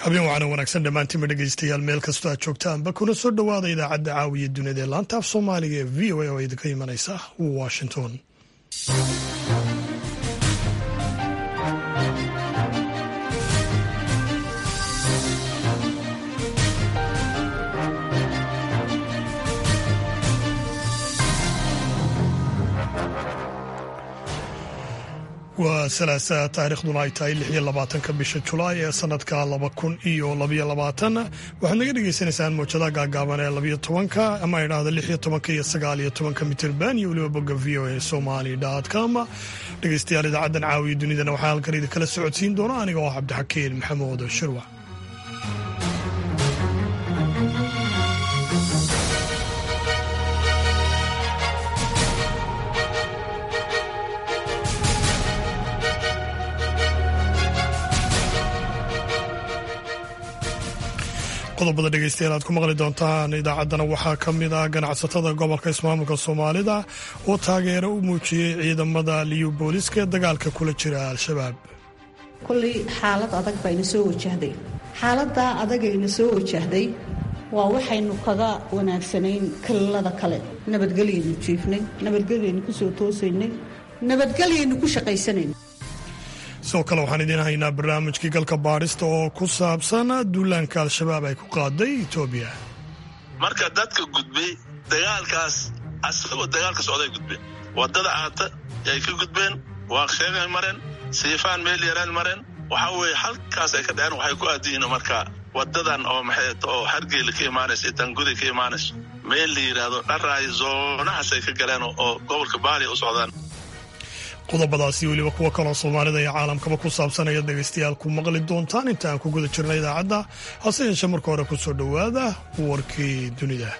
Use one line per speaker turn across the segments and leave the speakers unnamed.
habeen wacana wanaagsan dhammaantiinba dhegaystayaal meel kastoo aad joogtaanba kuna soo dhowaada idaacadda caawiya dunida ee laanta af soomaaliga ee v o a oo idinka imanaysa washington waa salaasa taariikhduna ay tahay lix iyo labaatanka bisha julaay ee sanadka laba kun iyo labaiyo labaatan waxaad naga dhagaysanaysaan mowjadaha gaagaaban ee labiyo tobanka ama idhaahda lix iyo tobanka iyo sagaal iyo tobanka mitirban iyo weliba bogga v o a somali com dhegaystayaal idaacaddan caawiya dunidana waxaa halkan idinkala socodsiin doona aniga oo cabdixakiin maxamuud shirwac qodobada dhegeystayaal aad ku maqli doontaan idaacaddana waxaa ka mid ah ganacsatada gobolka ismaamulka soomaalida oo taageero u muujiyey ciidamada liyu booliska ee dagaalka kula jira al-shabaab
kolley xaalad adag bayna soo wajahday xaaladdaa adagayna soo wajahday waa waxaynu kaga wanaagsanayn kalalada kale nabadgelyaynu jiifnay nabadgelyaynu ku soo toosaynay nabadgelyaynu ku shaqaysanayn
sidoo kale waxaan idiin haynaa barnaamijkii galka baadhista oo ku saabsan duulaanka al-shabaab ay ku qaaday etoobiya
marka dadka gudbay dagaalkaas asagoo dagaalka socday gudbeen wadada aata yay ka gudbeen waaqsheegay mareen siifaan meel yaraan mareen waxaa weeye halkaas ay ka dhaceen waxay ku aadiyiin marka wadadan oo maxay oo hargeyla ka imaanaysa iyo tangudi ka imaanayso meel la yidhaahdo dharaay zoonahaas ay ka galeen oo gobolka baaliya u socdaan
qodobadaasi weliba kuwo kaloo soomaalida iyo caalamkaba ku saabsanaya dhegaystayaal ku maqli doontaan inta aan ku guda jirna idaacadda hase yeeshee marka hore ku soo dhowaada warkii dunida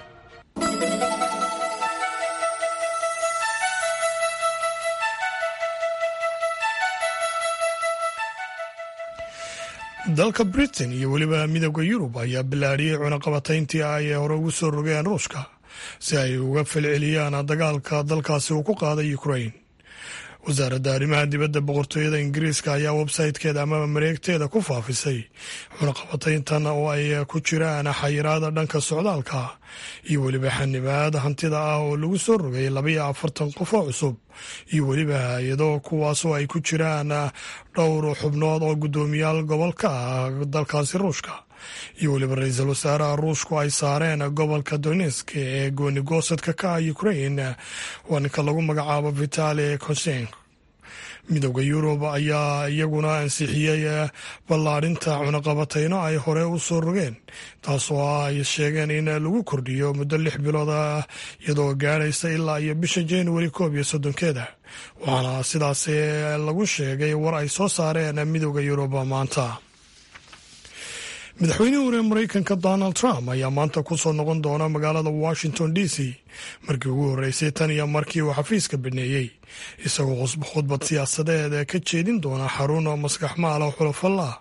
dalka britain iyo weliba midooda yurub ayaa bilaadhiyey cunaqabatayntii ay hore ugu soo rogeen ruushka si ay uga falceliyaan dagaalka dalkaasi uu ku qaaday ukrain wasaaradda arrimaha dibadda boqortooyada ingiriiska ayaa websaytekeeda amaba mareegteeda ku faafisay cunaqabatayntan oo ay ku jiraan xayiraada dhanka socdaalka iyo weliba xanibaad hantida ah oo lagu soo rogay labaiyo afartan qof oo cusub iyo weliba hay-ado kuwaasoo ay ku jiraan dhowr xubnood oo guddoomiyaal gobolka ah dalkaasi ruushka iyo weliba ra-iisul wasaaraha ruushku ay saareen gobolka donesk ee goonigoosadka ka ah ukrain waa ninka lagu magacaabo vitali konsen midooda yurub ayaa iyaguna ansixiyey ballaadhinta cunaqabatayno ay hore u soo rogeen taasoo ay sheegeen in lagu kordhiyo muddo lix bilood ah iyadoo gaadhaysa ilaa iyo bisha januari koob iyo soddonkeeda waxaana sidaas lagu sheegay war ay soo saareen midooda yurub maanta madaxweynihii hore maraykanka donald trump ayaa maanta ku soo noqon doona magaalada washington d c markii ugu horreysay tan iyo markii uu xafiiska baneeyey isagoo khudbad siyaasadeed ka jeedin doona xarun maskaxmaala xulafalla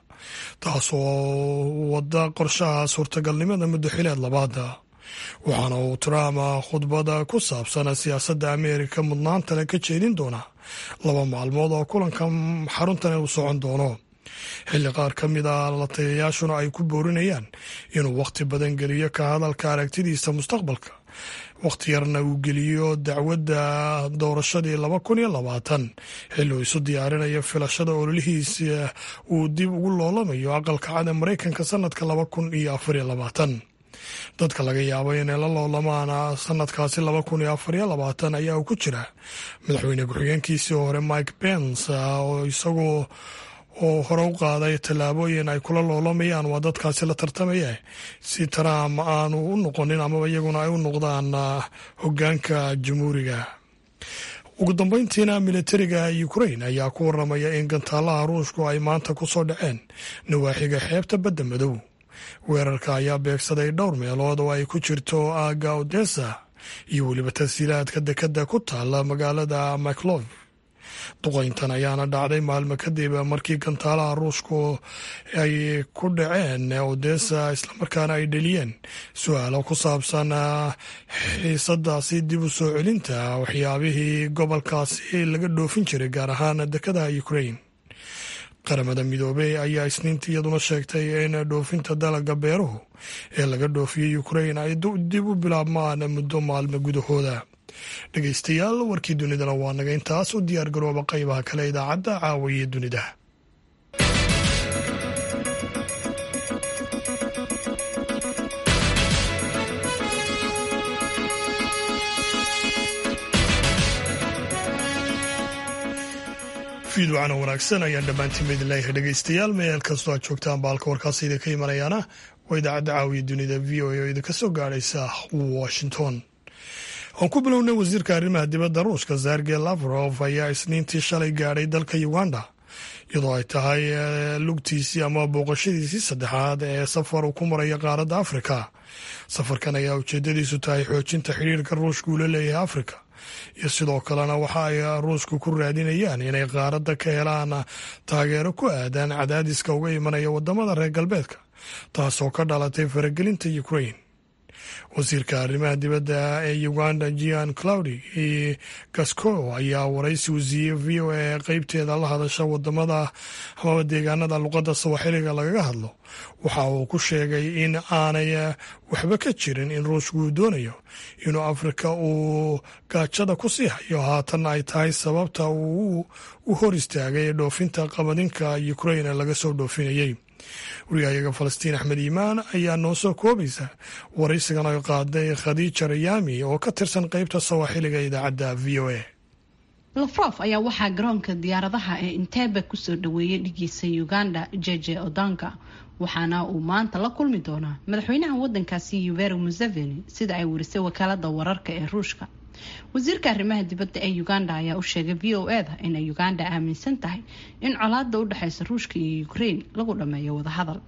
taasoo wada qorshaha suurtagalnimada muddoxileed labaada waxaana uu trump khudbada ku saabsan siyaasadda ameerika mudnaantale ka jeedin doona laba maalmood oo kulanka xaruntan uu socon doono xilli qaar ka mid a latayayaashuna ay ku boorinayaan inuu wakhti badan geliyo ka hadalka aragtidiisa mustaqbalka wakhti yarna uu geliyo dacwadda doorashadii laba kun iyo labaatan xilli uu isu diyaarinayo filashada ololihiisa uu dib ugu loolamayo aqalka cad ee maraykanka sanadka laba kun iyo afariyo labaatan dadka laga yaabo inay la loolamaan sanadkaasi laba kun iyo afariyo labaatan ayaa uu ku jira madaxweyne ku-xigeenkiisii hore mike pence oo isagoo oo hore u qaaday tallaabooyin ay kula loolamayaan waa dadkaasi la tartamaya si trump aanu u noqonin amaba iyaguna ay u noqdaan hoggaanka jamhuuriga ugu dambeyntiina militariga ukrain ayaa ku waramaya in gantaalaha ruushku ay maanta ku soo dhaceen nawaaxiga xeebta badda madow weerarka ayaa beegsaday dhowr meelood oo ay ku jirto aaga odessa iyo weliba tashiilaadka dekadda ku taala magaalada maclov duqayntan ayaana dhacday maalmo kadib markii gantaalaha ruushku ay ku dhaceen odessa islamarkaana ay dheliyeen su-aalo ku saabsan xiisadaasi dib u soo celinta waxyaabihii gobolkaasi laga dhoofin jiray gaar ahaan dekadaha ukrain qaramada midoobey ayaa isniintii iyaduna sheegtay in dhoofinta dalaga beeruhu ee laga dhoofiyey ukrain ay dib u bilaabmaan muddo maalmo gudahooda dhegeystayaal warkii dunidana waa naga intaas u diyaar garooba qaybaha kale idaacadda caawiye dunida fiidwacana wanaagsan ayaan dhammaantiin idin leeyahay dhegeystayaal meel kastoo aad joogtaan baalka warkaasi idinka imanayaana waa idaacadda caawiya dunida v o a oo idinka soo gaadhaysa washington aan ku bilownay wasiirka arrimaha dibadda ruushka sergey lavrov ayaa isniintii shalay gaadhay dalka uganda iyadoo ay tahay lugtiisii ama booqashadiisii saddexaad ee safar uu ku maraya qaaradda afrika safarkan ayaa ujeedadiisu tahay xoojinta xidhiirka ruushka uu la leeyahay afrika iyo sidoo kalena waxa ay ruushku ku raadinayaan inay qaaradda ka helaan taageero ku aadan cadaadiska uga imanaya wadamada reer galbeedka taasoo ka dhalatay faragelinta ukrain wasiirka arrimaha dibadda ee uganda gian claudi gasco ayaa waraysi uu siiyey v o a qeybteeda la hadasha wadamada amaba deegaanada luqadda sawaxiliga lagaga hadlo waxa uu ku sheegay in aanay waxba ka jirin in ruushku uu doonayo inuu afrika uu gaajada ku sii hayo haatanna ay tahay sababta uu u hor istaagay dhoofinta qabadinka ukrain laga soo dhoofinayay wariyahayaga falastiin axmed iimaan ayaa noo soo koobaysa waraysigan ay qaaday khadiija rayaami oo ka tirsan qeybta sawaaxiliga idaacadda v o a
lafrof ayaa waxaa garoonka diyaaradaha ee inteebe kusoo dhaweeyay dhigiisa uganda jeje odanka waxaana uu maanta la kulmi doonaa madaxweynaha wadankaasi yuveri museveni sida ay warisay wakaalada wararka ee ruushka wasiirka arrimaha dibadda ee uganda ayaa u sheegay v o e da inay uganda aaminsan tahay in colaada u dhexeysa ruushka iyo ukraine lagu dhameeyo wadahadal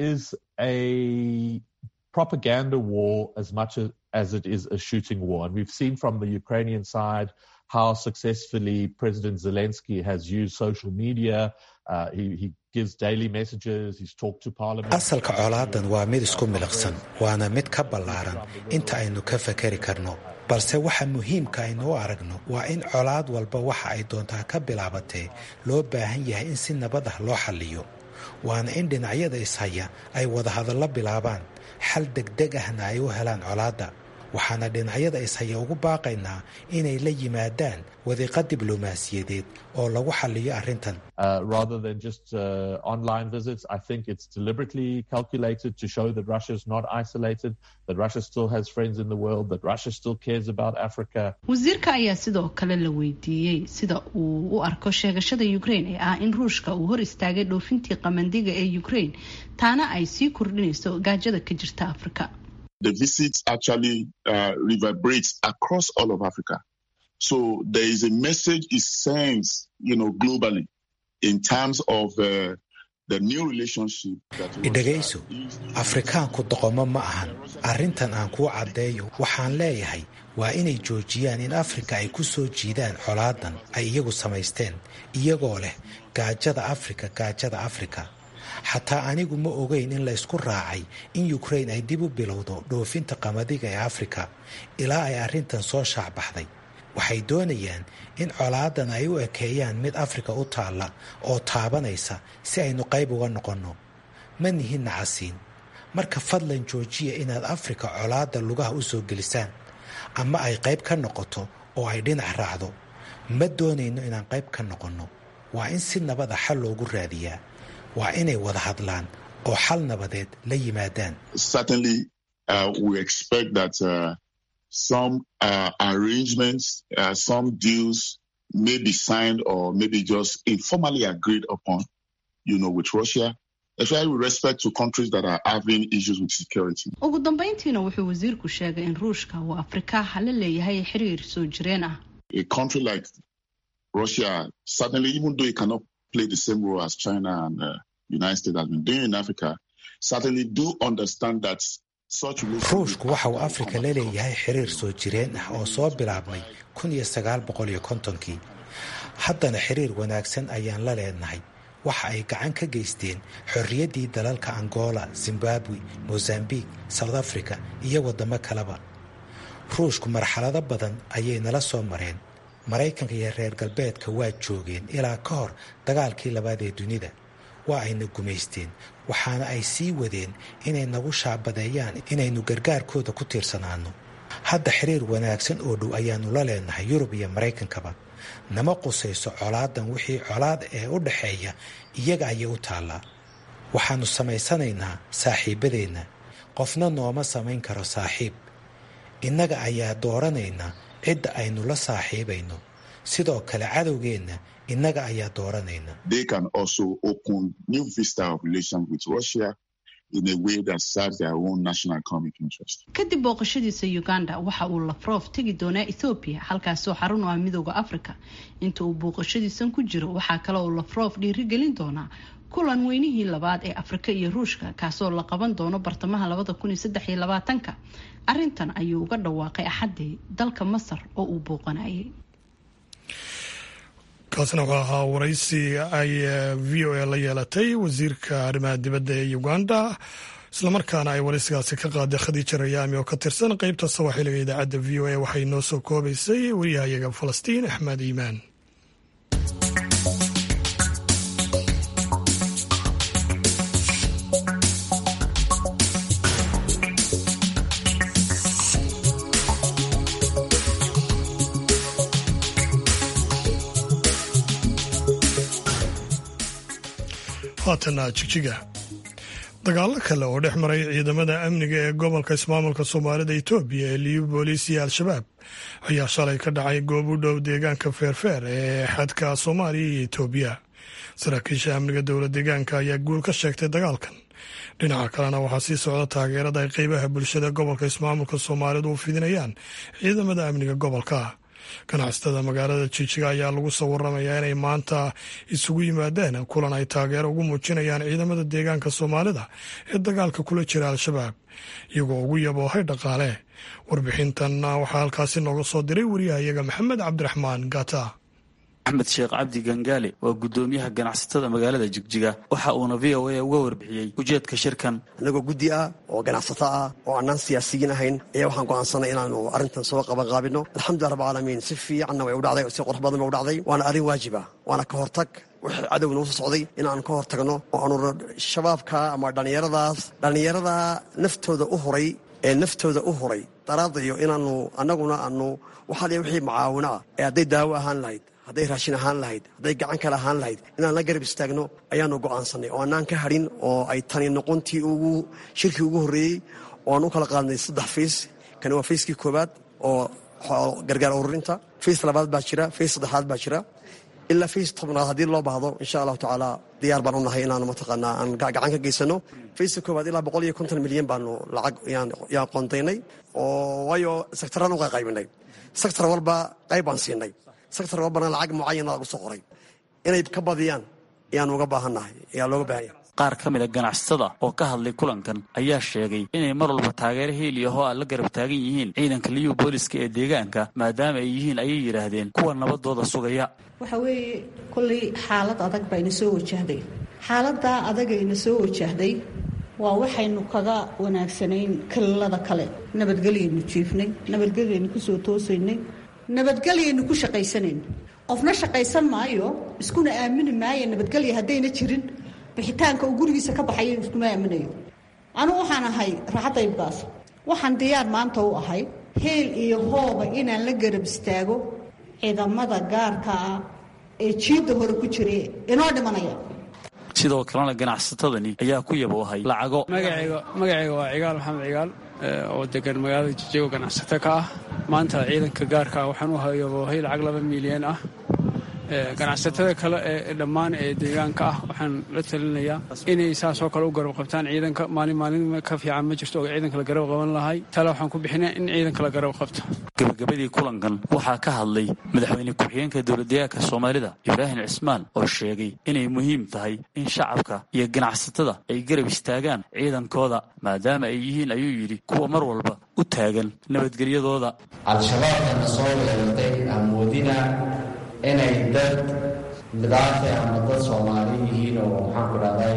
propaganda war as much as it is a shooting war. And we've seen from the Ukrainian side how successfully President Zelensky has used social media. Uh, he, he gives daily messages, he's talked to parliament.
asalka colaadan waa mid isku miliqsan waana mid ka ballaaran inta aynu ka fakari karno balse waxa muhiimka aynu u aragno waa in colaad walba waxa ay doontaa ka bilaabatee loo baahan yahay in si nabad ah loo xalliyo waana in dhinacyada ishaya ay wadahadallo bilaabaan xal degdeg ahna ay u helaan colaadda waxaana dhinacyada ishaya ugu baaqaynaa inay la yimaadaan wadiiqa diblomaasiyadeed oo lagu xalliyo arrintan
rather than just uh, online visits, I think it's deliberately calculated to show that Russia is not isolated, that Russia still has friends in the world, that Russia still cares about Africa.
wasiirka ayaa sidoo kale la weydiiyey sida uu u arko sheegashada ukraine ee ah in ruushka uu hor istaagay dhoofintii qamandiga ee ukraine taana ay sii kordhinayso gaajada ka jirta afrika
the visit actually uh, reverberates across all of Africa. So there is a message it sends, you know, globally in terms of uh, the new relationship that
idhagayso afrikaanku doqomo ma ahan arrintan aan kuu caddeeyo waxaan leeyahay waa inay joojiyaan in afrika ay ku soo jiidaan colaadan ay iyagu samaysteen iyagoo leh gaajada afrika gaajada afrika xataa anigu ma ogeyn in la ysku raacay in ukraine ay dib u bilowdo dhoofinta qamadiga ee afrika ilaa ay arrintan soo shaacbaxday waxay doonayaan in colaadan ay u ekeeyaan mid afrika u taalla oo taabanaysa si aynu qayb uga noqonno ma nihin nacasiin marka fadlan joojiya inaad afrika colaadda lugaha u soo gelisaan ama ay qayb ka noqoto oo ay dhinac raacdo ma doonayno inaan qayb ka noqonno waa in si nabada xal loogu raadiyaa waa inay wada hadlaan oo xal nabadeed la yimaadaan
certainly uh, we expect that uh, some uh, arrangements, uh, some deals may be signed or maybe just informally agreed upon, you know, with Russia, especially with respect to countries that are having issues with security.
ugu dambeyntiina wuxuu wasiirku sheegay in ruushka uu afrikaha la leeyahay xiriir soo jireen ah
A country like Russia, certainly, even though it cannot play the same role as China and uh, United States has been doing in Africa, certainly do understand that such
ruushku waxa uu afrika la leeyahay xiriir soo jireen ah oo soo bilaabmay kun iyo sagaal boqol iyo kontonkii haddana xiriir wanaagsan ayaan la leenahay waxa ay gacan ka geysteen xorriyaddii dalalka angola zimbabwe mozambique south africa iyo waddamo kaleba ruushku marxalado badan ayay nala soo mareen maraykanka iyo reer galbeedka waa joogeen ilaa ka hor dagaalkii labaad ee dunida waa ayna gumaysteen waxaana ay sii wadeen inay nagu shaabadeeyaan inaynu gargaarkooda ku tiirsanaanno hadda xiriir wanaagsan oo dhow ayaannu la leenahay yurub iyo maraykankaba nama qusayso colaadan wixii colaad ee u dhaxeeya iyaga ayay u taallaa waxaannu samaysanaynaa saaxiibadeenna qofna nooma samayn karo saaxiib innaga ayaa dooranaynaa cidda aynu la saaxiibayno sidoo kale cadowgeenna innaga ayaa dooranayna
They can also open new vista of relations with Russia in a way that serves their own national economic interest.
kadib booqashadiisa uganda waxa uu lafroof tegi doonaa ethoobiya halkaasoo xarun u ah midooda africa inta uu booqashadiisan ku jiro waxaa kale uu lafroof dhiirigelin doonaa kulan weynihii labaad ee afrika iyo ruushka kaasoo la qaban doono bartamaha labada kun iyo saddex iyo labaatanka arrintan ayuu uga dhawaaqay axaddii dalka masar oo uu booqanayay
kaasna wuxuu ahaa waraysi ay v o a la yeelatay wasiirka arrimaha dibadda ee uganda islamarkaana ay waraysigaasi ka qaaday khadiija rayaami oo ka tirsan qeybta sawaaxiliga idaacadda v o a waxay noo soo koobaysay wariyahayaga falastiin axmed iimaan haatana jigjiga dagaallo kale oo dhex maray ciidamada amniga ee gobolka ismaamulka soomaalida etoobiya ee liyu booliis iyo al-shabaab ayaa shalay ka dhacay goob u dhow deegaanka feerfeer ee xadka soomaaliya iyo etoobiya saraakiisha amniga dowla deegaanka ayaa guul ka sheegtay dagaalkan dhinaca kalena waxaa sii socda taageerada ay qeybaha bulshada gobolka ismaamulka soomaalidu u fidinayaan ciidamada amniga gobolka ganacsatada magaalada jijiga ayaa lagu soo waramayaa inay maanta isugu yimaadeen kulan ay taageero ugu muujinayaan ciidamada deegaanka soomaalida ee dagaalka kula jira al-shabaab iyagoo ugu yaboohay dhaqaale warbixintan waxaa halkaasi nooga soo diray wariyahayaga maxamed cabdiraxmaan gata
axmed sheekh cabdi gangaale waa guddoomiyaha ganacsatada magaalada jigjiga waxa uuna v o a uga warbixiyey ujeedka shirkan
annagoo guddi ah oo ganacsato ah oo annaan siyaasiyiin ahayn ayaa waxaan go'aansanay inaannu arrintan soo qabanqaabino alxamdulilah rabbilcaalamiin si fiicanna way u dhacday si qurux badan ba u dhacday waana arrin waajib ah waana ka hortag wixii cadowga nagu soo socday inaanu ka hor tagno oo aanu shabaabka ama dhallinyaradaas dhallinyarada naftooda u huray ee naftooda u huray daraadayo inaannu annaguna aanu waxaaliya wixii mucaawino ah ee hadday daawo ahaan lahayd hadday raashin ahaan lahayd hadday gacan kale ahaan lahayd inaan la garab istaagno ayaanu go'aansannay oo annaan ka hadhin oo ay tani noqontii ugu shirkii ugu horreeyey oo aan u kala qaadnay saddex fiis kani waa fiiskii koowaad oo gargaar ururinta fiis labaad baa jira fiis saddexaad baa jira ilaa fiis tobnaad haddii loo baahdo insha allahu tacaala diyaar baan u nahay inaanu mataqaanaa aan gacan ka geysano fiiska koowaad ilaa boqol iyo konton milyan baanu lacag yaan qoondaynay oo waayo sektaraan u qayqaybinay sektar walba qayb baan siinay sektar walbana lacag mucayana lagu soo qoray inay ka badiyaan ayaanu uga baahannahay ayaa looga baahanya
qaar ka mida ganacsatada oo ka hadlay kulankan ayaa sheegay inay mar walba taageero heeliyaho a la garab taagan yihiin ciidanka liyu booliska ee deegaanka maadaama ay yihiin ayay yidhaahdeen kuwa nabadooda sugaya
waxa weeye kollay xaalad adag bayna soo wajahday xaaladdaa adagayna soo wajahday waa waxaynu kaga wanaagsanayn kalilada kale nabadgelyaynu jiifnay nabadgelyaynu kusoo toosaynay nabadgelyaynu ku shaqaysanayn qofna shaqaysan maayo iskuna aamini maayo nabadgelya haddayna jirin bixitaanka uu gurigiisa ka baxayo iskuma aaminayo anugu waxaan ahay raaxadaybgaas waxaan diyaar maanta u ahay heel iyo hooba inaan la garab istaago ciidamada gaarka ah ee jiidda hore ku jira inoo dhimanaya
sidoo kalena ganacsatadani ayaa ku yaboohay lacago
magacayga waa cigaal maxamed cigaal oo degan magaalada jijigo ganacsato ka ah maanta ciidanka gaarka ah waxaan u hayaboohay lacag laba milyan ah ganacsatada kale ee dhammaan ee deegaanka ah waxaan la talinayaa inay saasoo kale u garab qabtaan ciidanka maalin maalin ka fiican ma jirto oo ciidanka la garab qaban lahay tale waxaan ku bixinaya in ciidanka la garab qabto
gabagabadii kulankan waxaa ka hadlay madaxweyne ku-xigeenka dowladdeegaanka soomaalida ibraahim cismaan oo sheegay inay muhiim tahay in shacabka iyo ganacsatada ay garab istaagaan ciidankooda maadaama ay yihiin ayuu yidhi kuwa mar walba u taagan nabadgelyadooda
al-shabaabkana soo weerartay amoodina inay dad midaate ama dad soomaali yihiin oo maxaan ku dhahday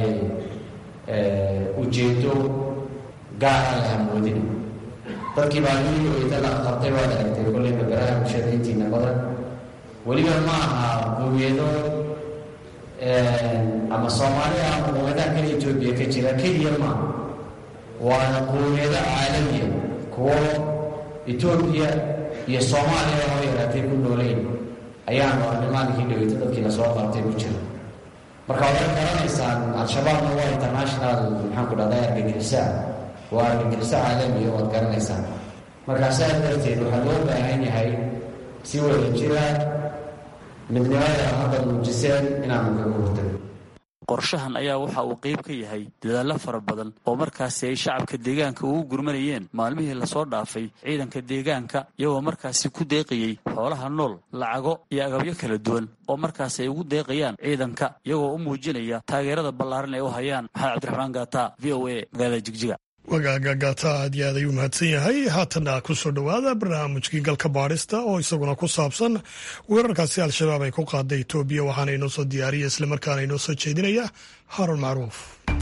ujeedo gaara la hamoodin dadkii baa lii oyda la qabtay waad aragtay kolley magaraha bulshada intiina badan weliba ma aha qowiyado ama soomaaliya ama quwadaha kale etoobiya ka jira keliya maaha waana quwiyado caalamiya kuwo etoobiya iyo soomaaliya oo yaraatay ku nooleyn ayaanu arrimaankii dhaweyto dadkii lasoo qaatay ku jira marka waxay garanaysaan al-shabaabna waa international maxaan ku dhahdaa argagixisa waa argagixisa caalamiya waad garanaysaan markaa sidaas darteed waxaa loo baahan yahay si wada jira midnimada hadda muujiseen inaanu kaga hortago
qorshahan ayaa waxa uu qayb ka yahay dadaallo fara badan oo markaasi ay shacabka deegaanka ugu gurmanayeen maalmihii lasoo dhaafay ciidanka deegaanka iyagoo markaasi ku deeqayey xoolaha nool lacago iyo agabyo kala duwan oo markaasi ay ugu deeqayaan ciidanka iyagoo u muujinaya taageerada ballaaran ay u hayaan maxamed cabdiraxmaan gaata v o a magaalada jigjiga
wagaaga gaata aad iyo aad ayuu mahadsan yahay haatana ku soo dhowaada barnaamijkii galka baadhista oo isaguna ku saabsan weerarkaasi al-shabaab ay ku qaaday etoobiya waxaana inoo soo diyaariya islamarkaana inoo soo jeedinaya haarun macruuf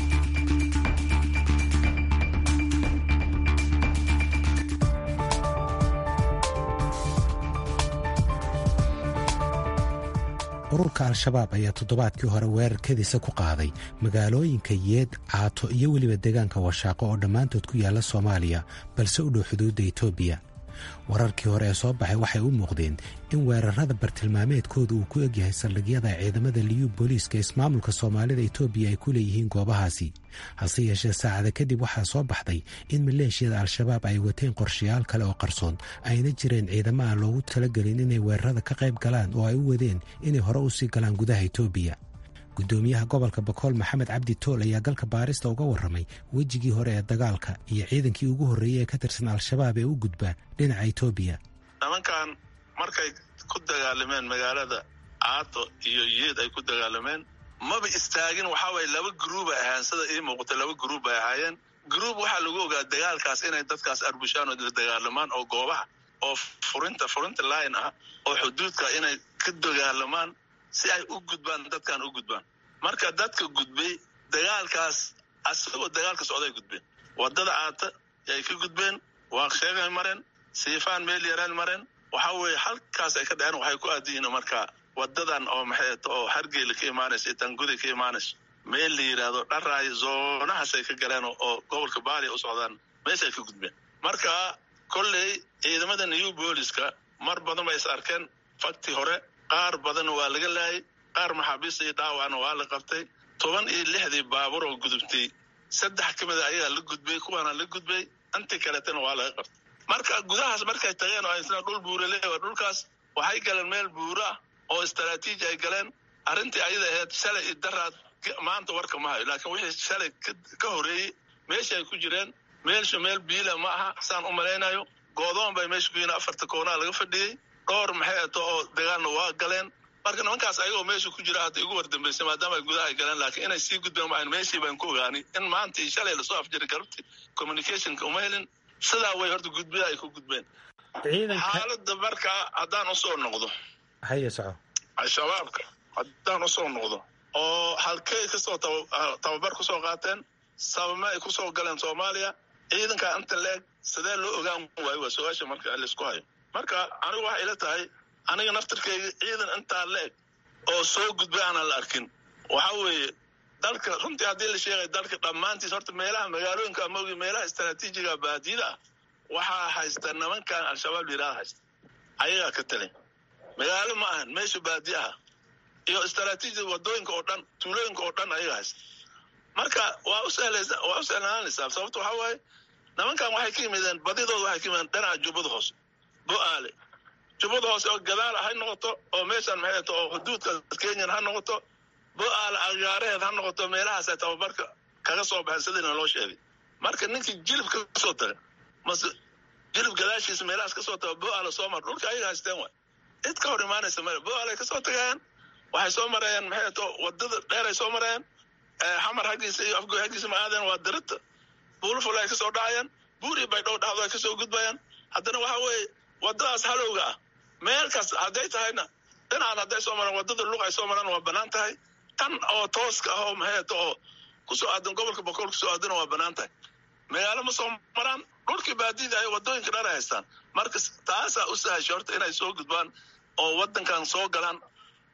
ururka al-shabaab ayaa toddobaadkii hore weerarkadiisa ku qaaday magaalooyinka yeed caato iyo weliba deegaanka washaaqo oo dhammaantood ku yaalla soomaaliya balse u dhow xuduudda etoobiya wararkii hore ee soo baxay waxay u muuqdeen in weerarada bartilmaameedkooda uu ku egyahay saldhigyada ciidamada liyu booliiska ismaamulka soomaalida etoobiya ay ku leeyihiin goobahaasi hase yeeshee saacada kadib waxaa soo baxday in maleeshiyada al-shabaab ay wateen qorshayaal kale oo qarsoon ayna jireen ciidamo aan loogu talagelin inay weerarada ka qayb galaan oo ay u wadeen inay hore u sii galaan gudaha etoobiya gudoomiyaha gobolka bakool maxamed cabdi tool ayaa galka baarista uga warramay wejigii hore ee dagaalka iyo ciidankii ugu horreeyey ee ka tirsan al-shabaab ee u gudba dhinaca etoobiya
nimankan markay ku dagaalameen magaalada caato iyo yeed ay ku dagaalameen maba istaagin waxaa waye laba gruub ay ahaayeen sida ii muuqata laba gruub ay ahaayeen gruub waxaa lagu ogaa dagaalkaas inay dadkaas arbushaan oo dagaalamaan oo goobaha oo furinta furinta line ah oo xuduudka inay ka dagaalamaan si ay u gudbaan dadkan u gudbaan marka dadka gudbay dagaalkaas asagoo dagaalka socday gudbeen wadada caata yay ka gudbeen waaqsheegay mareen siifaan meel yaraan mareen waxa weeye halkaas ay ka dhaceen waxay ku aadiyiin markaa wadadan oo maxay oo hargeyla ka imaanaysa itangudi ka imaanayso meel la yidhaahdo dharaay zoonahaasay ka galeen oo gobolka baaliya u socdaan meeshaay ka gudbeen marka kolley ciidamada new booliska mar badan bay is arkeen fakti hore qaar badan waa laga laayay qaar maxaabiista iyo dhaawacna waa la qabtay toban iyo lixdii baabuur oo gudubtay saddex ka mida ayagaa la gudbay kuwaana la gudbay intii kaleetana waa laga qabtay marka gudahaas markay tageen oo isna dhul buurale dhulkaas waxay galeen meel buura ah oo istaraatiiji ay galeen arrintii ayada ahayd shalay iyo daraad maanta warka ma hayo laakiin wixii shalay ka horeeyey meesha ay ku jireen meelsha meel biila ma aha saan u malaynayo goodoon bay meesha ku yihiin afarta koonaa laga fadhiyey dhowr maxay ato oo dagaalna waa galeen marka nimankaas ayagoo meesha ku jira hadda igu wardambeysay maadaama ay gudaha ay galeen laakiin inay sii gudbeen maahan meeshii baan ku ogaanay in maanta iyo shalay lasoo afjiray galabti communicationka uma helin sidaa way horta gudbida ay ku gudbeen xaaladda markaa haddaan usoo noqdo
haye soco
al-shabaabka haddaan usoo noqdo oo halkey kasoo tababar kusoo qaateen sabame ay kusoo galeen soomaaliya ciidankaa inta leeg sidee loo ogaan waayo waa su-aasha marka laisku hayo marka anigu waxay ila tahay aniga naftirkeyga ciidan intaa leeg oo soo gudbay aanan la arkin waxa weeye dalka runtii haddii la sheegay dalka dhammaantiis horta meelaha magaalooyinka amoogi meelaha istaraatiijiga baadiyada ah waxaa haysta nimankan al-shabaab layidhahda haysta ayagaa ka talin magaalo ma ahan meesha baadiya ah iyo istaraatiijida wadooyinka oo dhan tuulooyinka oo dhan ayaga haysta marka waa u sahlaysa waa u sahlaanaysaa sababto waxaa waaye nimankan waxay ka yimideen badidooda waxay ka yimideen dhinaca jubbada hoose bo-aale jubbada hoose oo gadaal ha noqoto oo meeshaan maxay ato oo xuduudka kenyan ha noqoto bo-aale agaareheed ha noqoto meelahaasay tababarka kaga soo baxeen sidiina loo sheegay marka ninkii jilib ka soo taga mase jilib gadaashiisa meelahaas kasoo taga bo-aale soo mar dhulka ayaga haysteen waay cid ka hor imaanaysa male bo-aale kasoo tagayaan waxay soo marayeen maxay ato wadada dheeray soo marayeen xamar haggiisa iyo afgoy haggiisa ma aadeen waa dirita buuluful ay kasoo dhacayaan buuri bay dhow dhacdo ay kasoo gudbayaan haddana waxa weeye wadadaas halowga ah meel kas hadday tahayna dhinacan hadday soo maraan wadada luq ay soo maraan waa banaan tahay tan oo tooska ah oo maxayto oo kusoo aadan gobolka bokool kusoo aadana waa banaan tahay magaalo ma soo maraan dhulkii baadida ay wadooyinka dhan ay haystaan marka taasaa u sahashay horta inay soo gudbaan oo wadankan soo galaan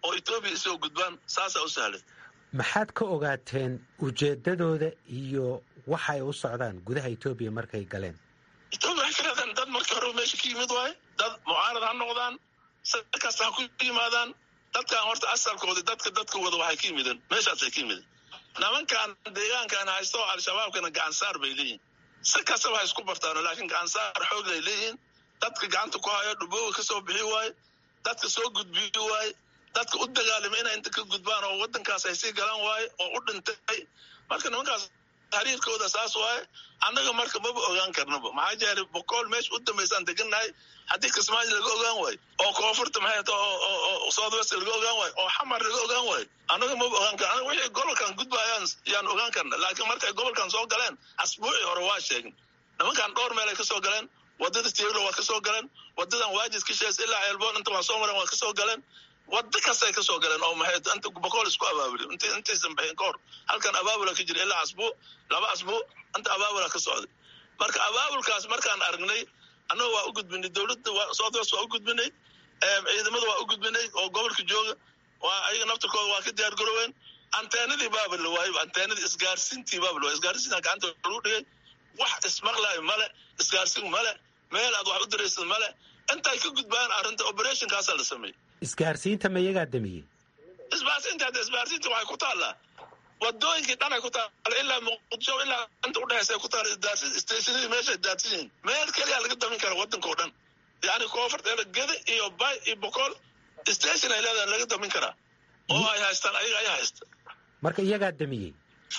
oo etoobiya isoo gudbaan saasaa u sahlay
maxaad ka ogaateen ujeedadooda iyo waxa ay u socdaan gudaha etoobiya markay galeen
etoobiya waxay ka raadaan dad markii hore meesha ka yimid waaye dad mucaarad ha noqdaan si kasta ha ku yimaadaan dadkan horta asalkoodi dadka dadka wada waxay ka yimideen meeshaasay ka yimideen nimankan deegaankan haysto al-shabaabkana gacansaar bay leeyihin si kastaba ha isku bartaano laakiin gacansaar xoog ay leeyihiin dadka gacanta ku hayo dhubooga ka soo bixi waaye dadka soo gudbiyi waaye dadka u dagaalama inay inta ka gudbaan oo wadankaas ay sii galaan waaye oo u dhintay marka nimankaas xiriirkooda saas waaye annaga marka maba ogaan karnaba maxaa jeelay boqol meesha u dambaysaan degannahay haddii kismaayo laga ogaan waayo oo koonfurta maxay ta oo south west laga ogaan waayo oo xamar laga ogaan waayo annaga maba ogaan karna anaga wixii gobolkan gudbayaan yaan ogaan karna laakiin markay gobolkan soo galeen asbuucii hore waa sheegin nimankan dhowr meel ay ka soo galeen wadada tieglo waa ka soo galeen wadadan waajid kishees ilaa ceelboon inta waa soo mareen waa ka soo galeen wada kastay ka soo galeen oo maxay inta boqol isku abaabuli int intaysan bixin ka hor halkan abaabula ka jira ilaa asbuuc laba asbuuc inta abaabula ka socday marka abaabulkaas markaan aragnay annaga waa u gudbinay dowladda south west waa u gudbinay ciidamada waa u gudbinay oo gobolka jooga waa ayaga naftirkooda waa ka diyaar garoween anteenadii baaba la waayey anteenadii isgaarsiintii baaba la waayey isgaarsiinta gacanta lagu dhigay wax ismaqlaayo male isgaarsiin male meel aad wax u diraysad male intay ka gudbaan arrinta operationkaasaa la sameeyey
isgaarsiinta ma iyagaa damiyey
isbaarsiinta hadda isbaarsiinta waxay ku taallaa wadooyinkii dhan ay ku taalla ilaa muqdisho ilaa inta udhexaysa ay ku taalla isdaarsin stationadii meeshay daadsan yihiin meel keliya laga damin kara waddanka oo dhan yacni koonfurta geda iyo bay iyo boqol station ay leedahay laga damin karaa oo ay haystaan ayaga ayaa haysta
marka iyagaa damiyey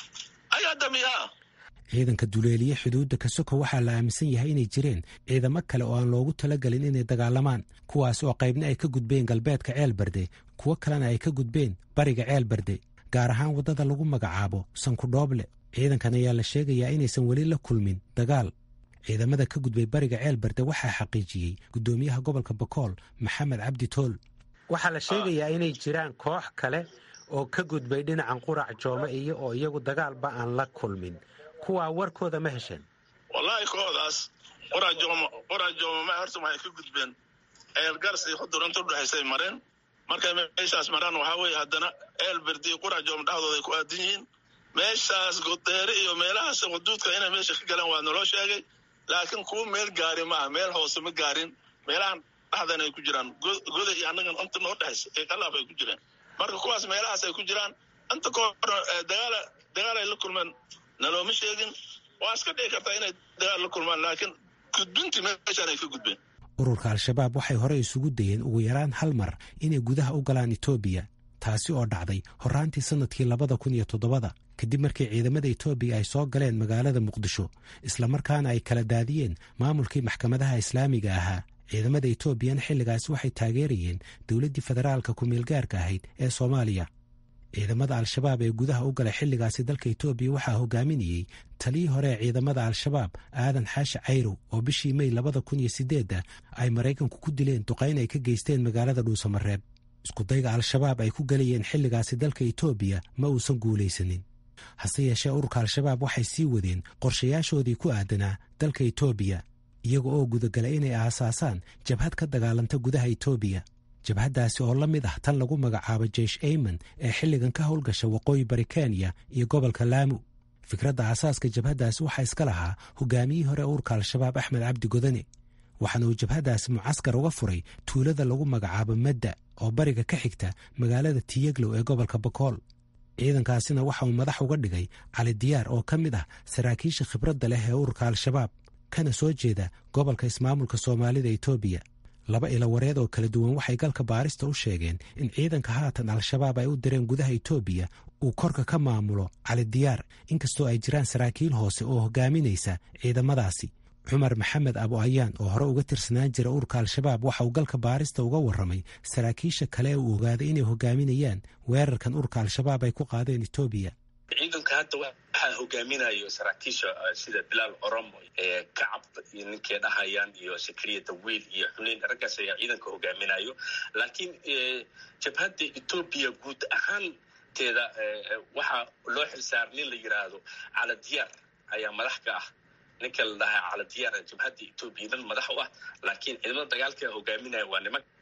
ayaa damiyaa
ciidanka duleeliye xuduudda kasoko waxaa la aaminsan yahay inay jireen ciidamo kale oo aan loogu talagelin inay dagaalamaan kuwaas oo qaybna ay ka gudbeen galbeedka ceelbarde kuwo kalena ay ka gudbeen bariga ceelbarde gaar ahaan waddada lagu magacaabo sankudhooble ciidankan ayaa la sheegayaa inaysan weli la kulmin dagaal ciidamada ka gudbay bariga ceelbarde waxaa xaqiijiyey guddoomiyaha gobolka bakool maxamed cabdi tool waxaa la sheegayaa inay jiraan koox kale oo ka gudbay dhinacan qurac joome iyo oo iyagu dagaalba aan la kulmin kuwaa warkooda ma hesheen
wallaahi koodaas qoraajooma qoraajooma ma horta waxay ka gudbeen eelgars iyo xudur inta udhexaysay mareen markay meeshaas maraan waxaa weeye haddana eelberdi iyo qurajooma dhexdooda ay ku aadan yihiin meeshaas godeere iyo meelahaas xuduudka inay meesha ka galaan waa naloo sheegay laakiin kuwa meel gaari maaha meel hoose ma gaarin meelahan dhexdan ay ku jiraan goda iyo annagan inta noo dhexaysa ee qalaaf ay ku jiraan marka kuwaas meelahaas ay ku jiraan inta kahor dagaala dagaal ay la kulmeen nalooma sheegin waa iska dhici kartaa inay dagaal la kulmaan laakiin gudbintii meeshaan ay ka gudbeen
ururka al-shabaab waxay hore isugu dayeen ugu yaraan hal mar inay gudaha u galaan etoobiya taasi oo dhacday horraantii sannadkii labada kun iyo toddobada kadib markii ciidamada etoobiya ay soo galeen magaalada muqdisho islamarkaana ay kala daadiyeen maamulkii maxkamadaha islaamiga ahaa ciidamada etoobiyana xilligaasi waxay taageerayeen dowladdii federaalka ku-meelgaarka ahayd ee soomaaliya ciidamada al-shabaab ee gudaha u galay xilligaasi dalka etoobiya waxaa hogaaminayey taliyii hore ee ciidamada al-shabaab aadan xaashi cayrow oo bishii mey labada kun iyo sideedda ay maraykanku ku dileen duqayn ay ka geysteen magaalada dhuusamareeb iskudayga al-shabaab ay ku galayeen xilligaasi dalka etoobiya ma uusan guulaysanin hase yeeshee ururka al-shabaab waxay sii wadeen qorshayaashoodii ku aadanaa dalka etoobiya iyaga oo gudagalay inay aasaasaan jabhad ka dagaalanta gudaha etoobiya jabhaddaasi oo la mid ah tan lagu magacaabo jeish ayman ee xilligan ka howlgasha waqooyi bari kenya iyo gobolka laamu fikradda aasaaska jabhaddaasi waxaa iska lahaa hogaamiyihii hore ururka al-shabaab axmed cabdi godane waxaana uu jabhaddaasi mucaskar uga furay tuulada lagu magacaabo madda oo bariga ka xigta magaalada tiyeglow ee gobolka bakool ciidankaasina waxa uu madax uga dhigay cali diyaar oo ka mid ah saraakiisha khibradda leh ee ururka al-shabaab kana soo jeeda gobolka ismaamulka soomaalida etoobiya laba ilawareed oo kala duwan waxay galka baarista u sheegeen in ciidanka haatan al-shabaab ay u direen gudaha etoobiya uu korka ka maamulo cali diyaar inkastoo ay jiraan saraakiil hoose oo hogaaminaysa ciidamadaasi cumar maxamed abu ayaan oo hore uga tirsanaan jira ururka al-shabaab waxa uu galka baarista uga warramay saraakiisha kale ee uu ogaaday inay hogaaminayaan weerarkan ururka al-shabaab ay ku qaadeen etoobiya
ciidanka hadda waxaa hogaaminayo saraakiisha sida bilaal oromo kacab iyo ninkay dhahayaan iyo sakariya dawiil iyo xuneyn raggaas ayaa ciidanka hogaaminayo laakiin jabhadda etoobiya guud ahaanteeda waxaa loo xilsaar nin la yiraahdo caladiyaar ayaa madax ka ah ninka la dhahaa caladiyaar jabhadda etoobiya dhan madax u ah laakiin ciidamada dagaalka hogaaminaya waa niman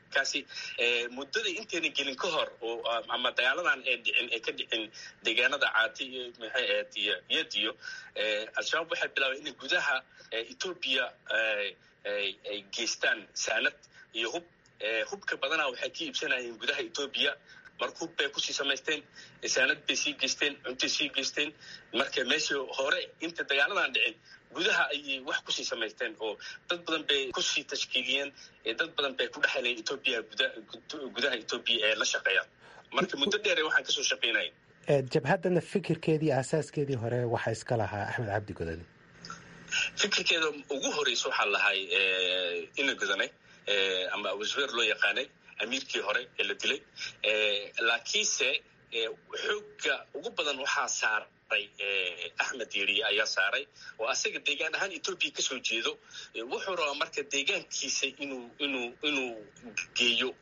kaasi muddadii intayna gelin ka hor oo ama dagaaladan ee dhicin ee ka dhicin deegaanada caati iyo maxay ahayd iyo yadiyo al-shabaab waxay bilaabeen inay gudaha etoobiya ay geystaan saanad iyo hub hubka badanaa waxay ka iibsanayeen gudaha etoobiya marka hub bay kusii samaysteen saanad bay sii geysteen cuntay sii geysteen marka meeshii hore inta dagaaladan dhicin gudaha ayay wax kusii samaysteen oo dad badan bay kusii tashkiiliyeen dad badan bay ku dhexeleen etoobiya gudaha etoobiya ee la shaqeeya marka muddo dheere waxaan kasoo shaqeynaya
jabhaddana fikirkeedii asaaskeedii hore waxaa iska lahaa axmed cabdi godane
fikirkeeda ugu horeysa waxaa lahay ina godane ama abusbeer loo yaqaanay amiirkii hore ee la dilay laakiinse xoogga ugu badan waxaa saaray axmed yeriye ayaa saaray oo asaga deegaan ahaan etoobiya kasoo jeedo wuxuu rabaa marka deegaankiisa inuu inuu inuu geeyo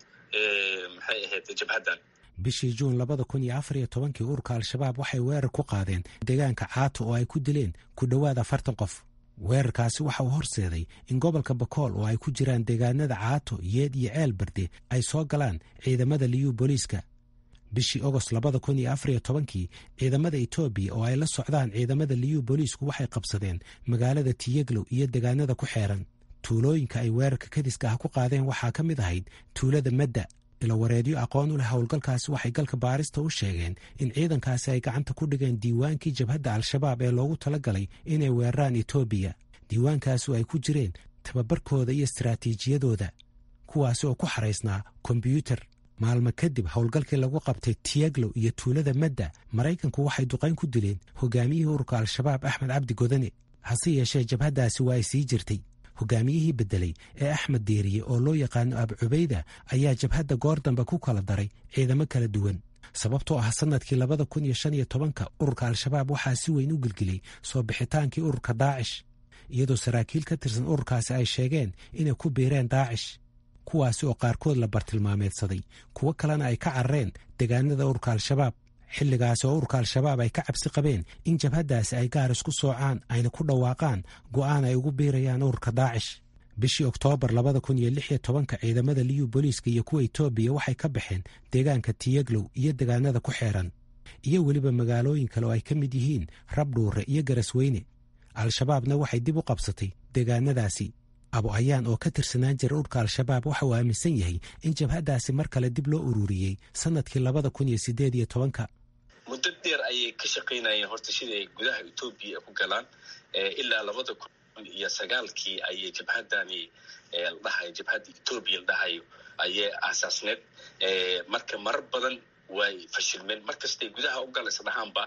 maxay ahayd jabhaddan
bishii juun labada kun iyo afar iyo tobankii ururka al-shabaab waxay weerar ku qaadeen deegaanka caato oo ay ku dileen ku dhowaad afartan qof weerarkaasi waxa uu horseeday in gobolka bakool oo ay ku jiraan deegaanada caato yeed iyo ceel barde ay soo galaan ciidamada liyuu booliiska bishii ogost labada kun iyo afar iyo tobankii ciidamada etoobiya oo ay la socdaan ciidamada liyuu booliisku waxay qabsadeen magaalada tiyeglow iyo deegaanada ku xeeran tuulooyinka ay weerarka kadiska ah ku qaadeen waxaa ka mid ahayd tuulada madda ilawareedyo aqoon u leh howlgalkaasi waxay galka baarista u sheegeen in ciidankaasi ay gacanta ku dhigeen diiwaankii jabhadda al-shabaab ee loogu talagalay inay weeraraan etoobiya diiwaankaasi oo ay ku jireen tababarkooda iyo istaraatiijiyadooda kuwaasi oo ku xaraysnaa kombyuutar maalmo kadib howlgalkii lagu qabtay tiyaglow iyo tuulada madda maraykanku waxay duqayn ku dileen hogaamiyihii ururka al-shabaab axmed cabdi godane hase yeeshee jabhaddaasi waa ay sii jirtay hogaamiyihii beddelay ee axmed deeriye oo loo yaqaano ab cubayda ayaa jabhadda goor dambe ku kala daray ciidamo kala duwan sababtoo ah sannadkii labada kun iyo shan iyo tobanka ururka al-shabaab waxaa si weyn u gelgelay soo bixitaankii ururka daacish iyadoo saraakiil ka tirsan ururkaasi ay sheegeen inay ku biireen daacish kuwaasi oo qaarkood la bartilmaameedsaday kuwo kalena ay ka carareen deegaanada ururka al-shabaab xilligaasi oo ururka al-shabaab ay ka cabsi qabeen in jabhaddaasi ay gaar isku soocaan ayna ku dhawaaqaan go'aan ay ugu biirayaan ururka daacish bishii oktoobar labada kun iyo lix iyo tobanka ciidamada liyu booliiska iyo kuwa etoobiya waxay ka baxeen deegaanka tiyaglow iyo deegaanada ku xeeran iyo weliba magaalooyin kale oo ay ka mid yihiin rabdhuure iyo garasweyne al-shabaabna waxay dib u qabsatay deegaanadaasi abu ayaan oo ka tirsanaan jira ururka al-shabaab waxa uu aaminsan yahay in jabhaddaasi mar kale dib loo ururiyey sannadkii labada kun iyo sideed iyo tobanka
muddo dheer ayay ka shaqaynayeen horta siday gudaha etoobiya ku galaan ilaa labada kun iyo sagaalkii ayay jabhaddani ladhahayo jabhadda etoobiya ladhahayo ayay aasaasneed marka marar badan way fashilmeen mar kastay gudaha u galaysa dhahaanba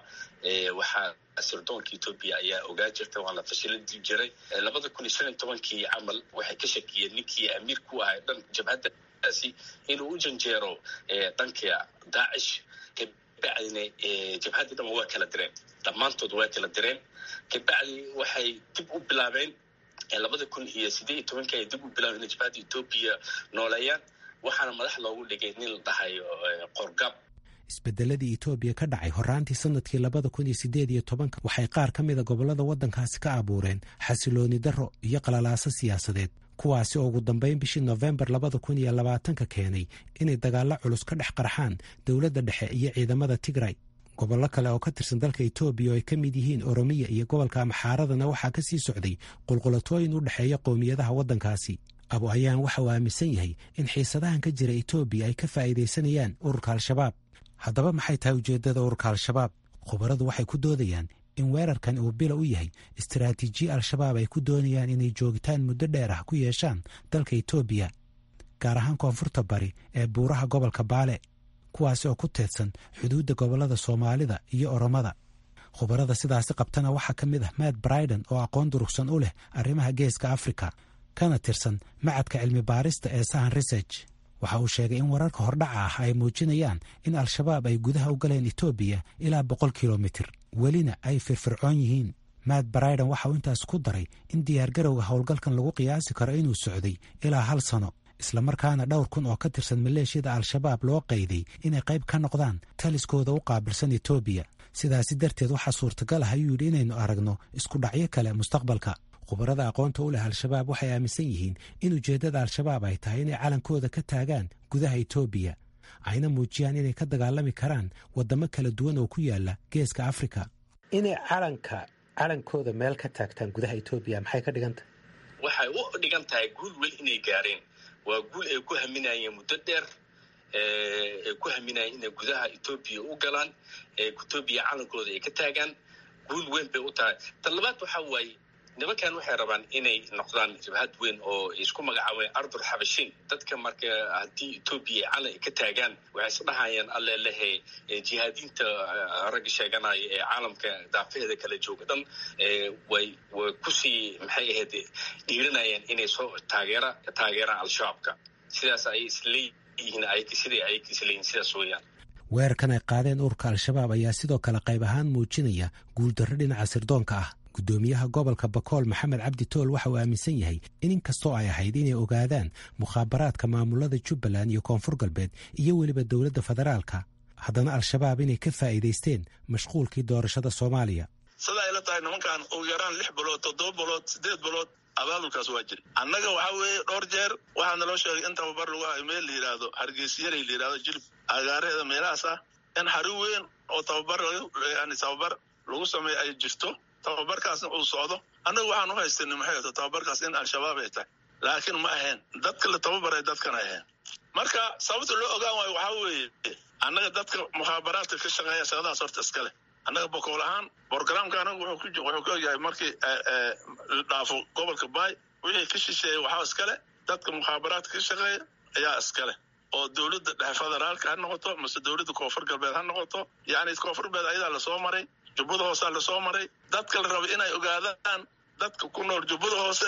waxaa sirdoonka etoobiya ayaa ogaa jirta waa la fashilin jiray labada kun iyo shan iyo tobankii camal waxay ka shakiyeen ninkii amiir ku ahay dhan jabhaddaasi inuu u janjeero dhanka daacish kabacdina jabhaddii dhan waa kala direen dhammaantood waa kala direen kabacdi waxay dib u bilaabeen labada kun iyo sideed iyo tobankii ay dib u bilaabeen inay jabhadda etoobiya nooleeyaan waxaana madax loogu dhigay nin la dhahayo qorgab
isbedeladii etoobiya ka dhacay horaantii sannadkii labada kun iyo sideed iyo tobanka waxay qaar ka mida gobollada waddankaasi ka abuureen xasilooni darro iyo qalalaaso siyaasadeed kuwaasi oo ugu dambayn bishii nofembar labada kun iyo labaatanka keenay inay dagaallo culus ka dhex qarxaan dowladda dhexe iyo ciidamada tigray gobollo kale oo ka tirsan dalka etoobiya oo ay ka mid yihiin oromiya iyo gobolka amxaaradana waxaa ka sii socday qulqulatooyin u dhexeeya qowmiyadaha waddankaasi abu ayaan waxa uu aaminsan yahay in xiisadahan ka jira etoobiya ay ka faa'iidaysanayaan ururka al-shabaab haddaba maxay tahay ujeeddada ururka al-shabaab khubaradu waxay ku doodayaan in weerarkan uu bila u yahay istaraatiijiye al-shabaab ay ku doonayaan inay joogitaan muddo dheer ah ku yeeshaan dalka etoobiya gaar ahaan koonfurta bari ee buuraha gobolka baale kuwaasi oo ku teedsan xuduudda gobollada soomaalida iyo oromada khubarada sidaasi qabtana waxaa ka mid ah matt briden oo aqoon durugsan u leh arrimaha geeska afrika kana tirsan macadka cilmi baarista ee sahan research waxa uu sheegay in wararka hordhaca ah ay muujinayaan in al-shabaab ay gudaha u galeen etoobiya ilaa boqol kilomitir welina ay firfircoon yihiin matt briden waxa uu intaas ku daray in diyaargarowga howlgalkan lagu qiyaasi karo inuu socday ilaa hal sano islamarkaana dhowr kun oo ka tirsan maleeshiyada al-shabaab loo qayday inay qayb ka noqdaan taliskooda u qaabilsan etoobiya sidaasi darteed waxaa suurtagal ah ayuu yidhi inaynu aragno isku dhacyo kale mustaqbalka khubarada aqoonta u leh al-shabaab waxay aaminsan yihiin in ujeeddada al-shabaab ay tahay inay calankooda ka taagaan gudaha etoobiya ayna muujiyaan inay ka dagaalami karaan waddamo kala duwan oo ku yaala geeska afrika inay calanka calankooda meel ka taagtaan gudaha etoobiya maxay ka dhigan tahay
waxay u dhigan tahay guul wel inay gaareen waa guul ay ku haminayeen muddo dheer ay ku haminayeen inay gudaha etoobiya u galaan etoobiya calankooda ay ka taagaan guul weyn bay u tahay tan labaad waxaa waaye nimankan waxay rabaan inay noqdaan jabhad weyn oo isku magacaabeen ardul xabashiin dadka marka haddii etoobiya ay calan ka taagaan waxay isdhahayaan alle lehe jihaadiinta ragga sheeganaya ee caalamka daafaheeda kala jooga dhan way way kusii maxay ahayd dhiirinayaan inay soo taageera taageeraan al-shabaabka sidaas ay isleeyihiin ay siday ay isleeyihin sidaas weeyaan
weerarkan ay qaadeen ururka al-shabaab ayaa sidoo kale qayb ahaan muujinaya guuldarro dhinaca sirdoonka ah guddoomiyaha gobolka bakool maxamed cabdi tool waxa uu aaminsan yahay in inkastoo ay ahayd inay ogaadaan mukhaabaraadka maamulada jubbaland iyo koonfur galbeed iyo weliba dowladda federaalka haddana al-shabaab inay ka faa'iidaysteen mashquulkii doorashada soomaaliya
sida ayla tahay nimankan ugu yaraan lix bilood toddoba bilood siddeed bilood abaabulkaas waa jira annaga waxaa weeye dhowr jeer waxaa naloo sheegay in tababar lagu hayo meel la yidhaahdo hargeysiyalay la yidhahdo jilib agaaraheeda meelahaas ah in xari weyn oo tababar yani tababar lagu sameeyo ay jirto tababarkaasna uu socdo annagu waxaan u haystanay maxay ato tababarkaas in al-shabaab ay tahay laakiin ma ahayn dadka la tababaray dadkan ahayn marka sababta loo ogaan waayo waxaa weeye annaga dadka mukhaabaraadka ka shaqeeya shaqadaas horta iska leh annaga bokool ahaan borogramka anagu wuxuu ka ogyahay markii la dhaafo gobolka baay wixii ka shisheeya waxaa iskale dadka mukhaabaraadka ka shaqeeya ayaa iskale oo dowladda dhexe federaalka ha noqoto mase dowladda koonfur galbeed ha noqoto yacni koonfur galbeed ayadaa lasoo maray jubbada hoosaa lasoo maray dadka la raba inay ogaadaan dadka ku nool jubbada hoose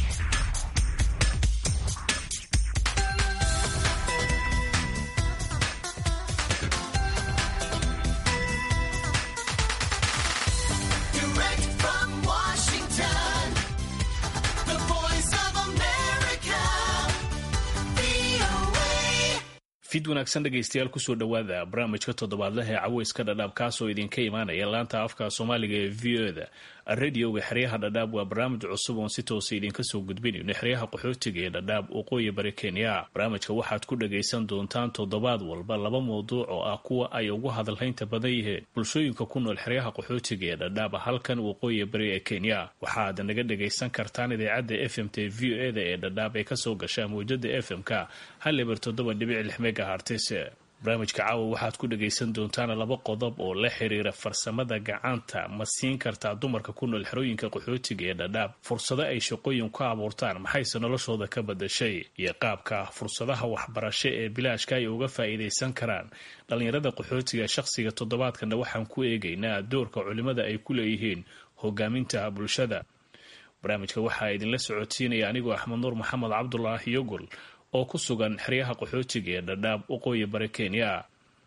fid wanaagsan dhegaystayaal kusoo dhowaada barnaamijka toddobaadlaha ee caweyska dhadhaab kaasoo idinka imaanaya laanta afka soomaaliga ee v o da radioga xeryaha dhadhaab waa barnaamij cusub oon si toosa idinka soo gudbinayno xeryaha qaxootiga ee dhadhaab waqooyi bari kenya barnaamijka waxaad ku dhagaysan doontaan toddobaad walba laba mawduuc oo ah kuwa ay ugu hadalhaynta badan yihiin bulshooyinka ku nool xeryaha qaxootiga ee dhadhaab halkan waqooyi bari ee kenya waxaad naga dhagaysan kartaan idaacadda f m t v o e da ee dhadhaab ee kasoo gasha mawjada f m k hal eber toddoba dhibic lix megahartis barnaamijka caawa waxaad ku dhagaysan doontaan laba qodob oo la xiriira farsamada gacanta ma siin kartaa dumarka ku nool xerooyinka qaxootiga ee dhadhaab fursado ay shaqooyin ku abuurtaan maxayse noloshooda ka badashay iyo qaabka fursadaha waxbarasho ee bilaashka ay uga faa'iidaysan karaan dhallinyarada qaxootiga shaqsiga toddobaadkana waxaan ku eegaynaa doorka culimada ay ku leeyihiin hogaaminta bulshada barnaamijka waxaa idinla socodsiinaya anigoo axmed nuur maxamed cabdulaahi yogol oo ku sugan xeryaha qaxootiga ee dhadhaab waqooyi bari kenya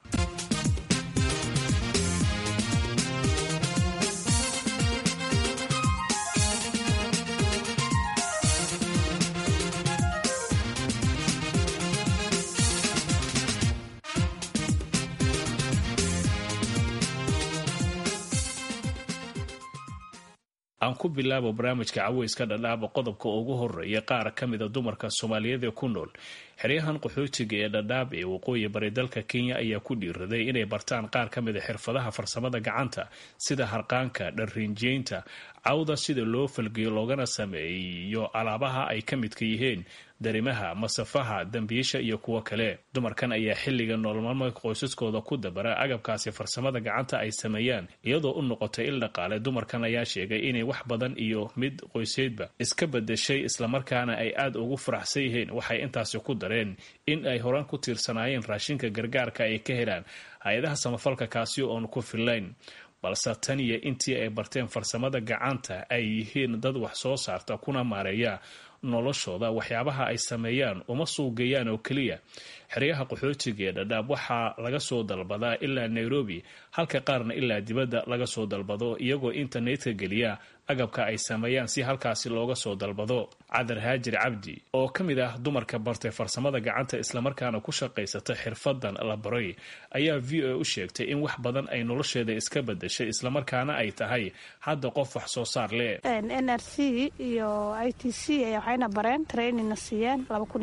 aan ku bilaabo barnaamijka caweyska dhadhaaba qodobka ugu horeeya qaar ka mida dumarka soomaaliyeed ee ku nool xeryahan qaxootiga ee dhadhaab ee waqooyi bari dalka kenya ayaa ku dhiiraday inay bartaan qaar ka mida xirfadaha farsamada gacanta sida harqaanka dharrinjeynta cawda sida loo falgeyo loogana sameeyo alaabaha ay ka midka yihiin darimaha masafaha dambiisha iyo kuwo kale dumarkan ayaa xilliga nololmaalmeedka qoysaskooda ku dabara agabkaasi farsamada gacanta ay sameeyaan iyadoo u noqotay il dhaqaale dumarkan ayaa sheegay inay wax badan iyo mid qoyseedba iska badashay islamarkaana ay aada ugu faraxsan yihiin waxay intaasi ku dareen in ay horaan ku tiirsanaayeen raashinka gargaarka ay ka helaan hay-adaha samafalka kaasi oon ku fillayn balse tan iyo intii ay barteen farsamada gacanta ay yihiin dad wax soo saarta kuna maareeya noloshooda waxyaabaha ay sameeyaan uma suugeeyaan oo keliya xeryaha qaxootiga ee dhadhaab waxaa laga soo dalbadaa ilaa nairobi halka qaarna ilaa dibadda laga soo dalbado iyagoo internetka geliya agabka ay sameeyaan si halkaasi looga soo dalbado cadar haajir cabdi oo ka mid ah dumarka bartay farsamada gacanta islamarkaana ku shaqaysata xirfadan la baray ayaa v o a u sheegtay in wax badan ay nolosheeda iska bedeshay islamarkaana ay tahay hadda qof wax soo saar leh
n r c iyo i t c waxayna bareen trainingna siiyeen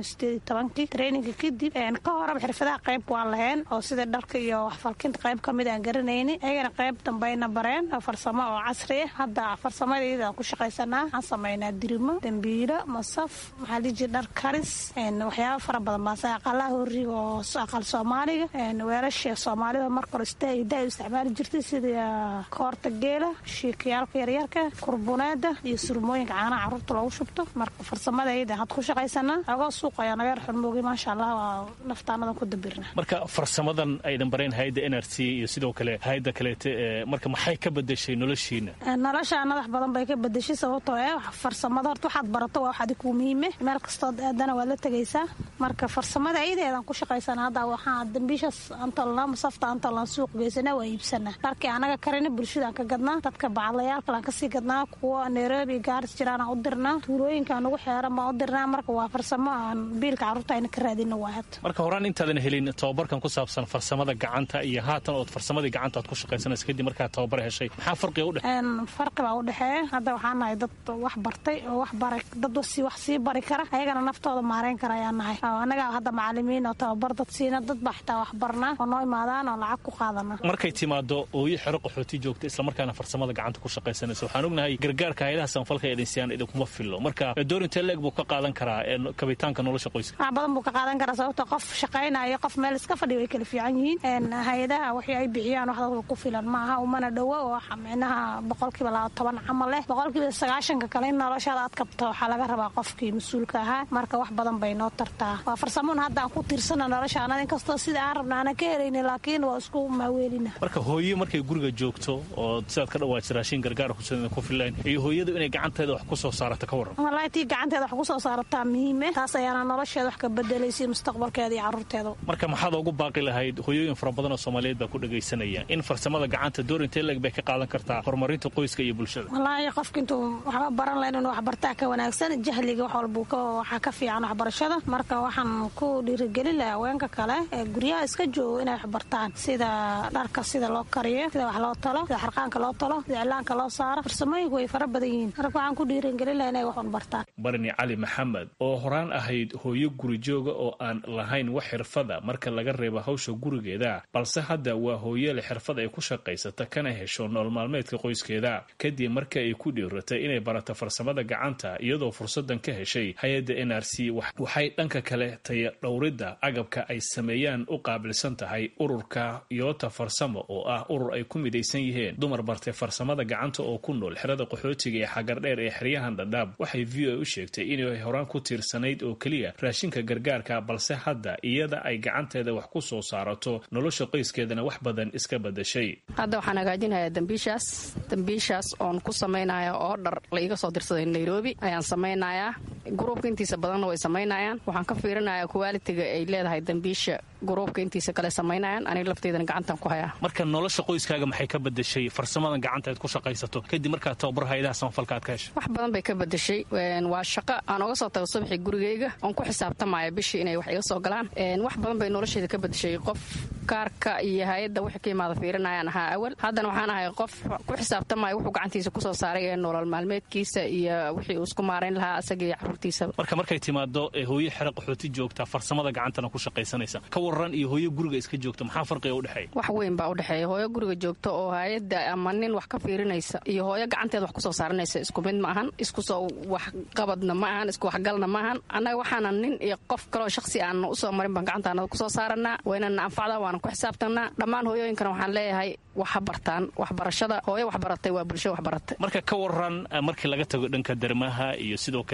traininga kadib ka horeba xirfadaha qayb waan lahayn oo sida dharka iyo waxfalkinta qayb kamid aan garanayni ayagana qayb dambayna bareen farsamo oo casri ah hadda farsamadayda aan ku shaqaysanaa waxaan samaynaa dirimo dambiilo masaf maxaa liji dhar karis waxyaaba fara badan baase aqalaha horiga oo aqal soomaaliga weelasha soomaalida marka hore istaahidaa isticmaali jirtay sida koorta geela shiikayaalka yaryarka kurbuneeda iyo surmooyinka caanaha caruurta loogu shubto marka farsamadayda had ku shaqaysanaa agoo suuq ayaa naga yar xunmoogay maasha allah waa naftaanadan ku dabirna
marka farsamadan aydan bareen hayadda n r c iyo sidoo kale hayadda kaleete marka maxay ka bedeshay noloshiina
nolosha madax badan bay ka bedeshay sababtoo eh farsamada horta waxaad barato waa wax adigu muhiime meel kastood aadana waad la tegaysaa marka farsamada ayadeedan ku shaqaysana hadda waxaa dambiishaas antolna masafta antolna suuq geysana waa iibsanaa dharkii anaga karina bulshadaan ka gadnaa dadka bacadlayaal kalaan kasii gadnaa kuwa nairobi gaaris jiraan aan u dirnaa tuulooyinkaan ugu xeeran baan u dirnaa marka waa farsamo aan biilka carruurta ayna ka raadina waa had
marka horaan intaadan helin tababarkan ku saabsan farsamada gacanta iyo haatan ood farsamadii gacanta aad ku shaqaysanaysa kadib markaad tababar heshay maxaa farqiga u dhexe
farqi baa u dhexeeya hadda waxaa nahay dad wax bartay oo wax baray dad wax sii bari kara ayagana naftooda maareyn kara ayaa nahay anagaa hadda macalimiin oo tababar dad siina dad baa xitaa wax barnaa oo noo imaadaan oo lacag ku qaadana
markay timaado ooyo xero qaxooti joogta islamarkaana farsamada gacanta ku shaqaysanaysa waxaan ognahay gargaarka hayadaha samafalka ee dhinsiyaan idinkuma fillo marka doorintee leeg buu ka qaadan karaa kabitaanka nolosha qoyska
wax badan buu ka qaadan karaa sababto qof shaqaynayo qof meel iska fadhiya way kala fiican yihiin hay-adaha wixii ay bixiyaan wax dadka ku filan ma aha umana dhowo oo micnaha boqolkiiba laba toban camal leh boqolkiiba sagaashanka kale in noloshaada aad kabto waxaa laga rabaa qofkii mas-uulka ahaa marka wax badan bay noo tartaa waa farsamoon hadda aan ku tiirsana nolosha anad inkastoo sida aan rabna aanan ka helayni laakiin waa isku maaweelina
marka hooyo markay guriga joogto oo sidaad ka dhawaajisa raashin gargaar ku filayn iyo hooyadu inay gacanteeda wax ku soo saarata ka warran
wallaahi tii gacanteeda wax ku soo saarataa muhiime taas ayaana nolosheeda wax ka bedelaysay mustaqbalkeeda iyo carruurteeda
marka maxaad ugu baaqi lahayd hooyooyin fara badan oo soomaaliyeed baa ku dhagaysanaya in farsamada gacanta door intee leeg bay ka qaadan kartaa horumarinta qoyska iyo bulshada
wallaahi qofka intuu waxba baran lahayn inuu waxbartaa ka wanaagsan jahliga wax walbuu waxaa ka fiican waxbarashada marka waxaan ku dhiirigelin lahaa haweenka kale ee guryaha iska joogo inay waxbartaan sida dharka sida loo kariyo sida wax loo talo sida xarqaanka loo talo sida cilaanka loo saaro farsamooyinku way fara badan yihiin marka waxaan ku dhiirigelin lahaa inay wax walbartaan
barni cali maxamed oo horaan ahayd hooyo guri jooga oo aan lahayn wax xirfada marka laga reebo hawsha gurigeeda balse hadda waa hooyele xirfad ay ku shaqaysata kana hesho nool maalmeedka qoyskeeda kadib marka ay ku dhiiratay inay barato farsamada gacanta iyadoo fursadan ka heshay hay-adda n r c waxay dhanka kale taya dhowridda agabka ay sameeyaan u qaabilsan tahay ururka yoota farsamo oo ah urur ay ku midaysan yihiin dumar bartay farsamada gacanta oo ku nool xerada qaxootiga ee xagardheer ee xeryahan dhadhaab waxay v o u sheegtay inay horaan ku tiirsanayd oo keliya raashinka gargaarka balse hadda iyada ay gacanteeda wax ku soo saarato nolosha qoyskeedana wax badan iska badashay
hadda waxaan hagaajinayaa dambiishaas dambiishaas oon ku samaynaya oo dhar la iga soo dirsaday nairobi ayaan samaynayaa gruubka intiisa badanna way samaynayaan waxaan ka fiirinayaa kuwaalitiga ay leedahay dambiisha gruubka intiisa kale samaynayaan aniga lafteydana gacantaan ku hayaa
marka nolosha qoyskaaga maxay ka bedeshay farsamadan gacanta aad ku shaqaysato kadib markaad tababar hayadaha samafalka aad ka heshay
wax badan bay ka bedeshay waa shaqo aan oga soo tago subaxii gurigeyga oon ku xisaabtamaya bishii inay wax iga soo galaan wax badan bay nolosheeda ka bedeshay qof kaarka iyo hay-adda wixii ka imaada fiirinayaan ahaa awal haddana waxaan ahay qof ku xisaabtamaya wuxuu gacantiisa kusoo saaray ee nolol maalmeedkiisa iyo wixii uu isku maarayn lahaa asagii caruurtiisaba
marka markay timaado hooyo xero qaxooti joogta farsamada gacantana ku shaqaysanaysa ka waran iyo hooyo guriga iska joogta maxaa farqiga udhexeeya
wax weyn baa udhexeeya hooyo guriga joogta oo hay-adda ama nin wax ka fiirinaysa iyo hooyo gacanteeda wax kusoo saaranaysa isku mid ma ahan iskusoo waxqabadna ma ahan isku waxgalna ma ahan annaga waxaana nin iyo qof kaloo shakhsi aan usoo marin baan gacantaana kusoo saaranaa waynana anfacdaa waana ku xisaabtanaa dhammaan hooyooyinkana waxaan leeyahay waxa bartaan waxbarashada hooyo waxbaratay waa bulsho waxbaratay
marka ka waran markii laga tago dhanka dermaha iyo sidoo kale ee si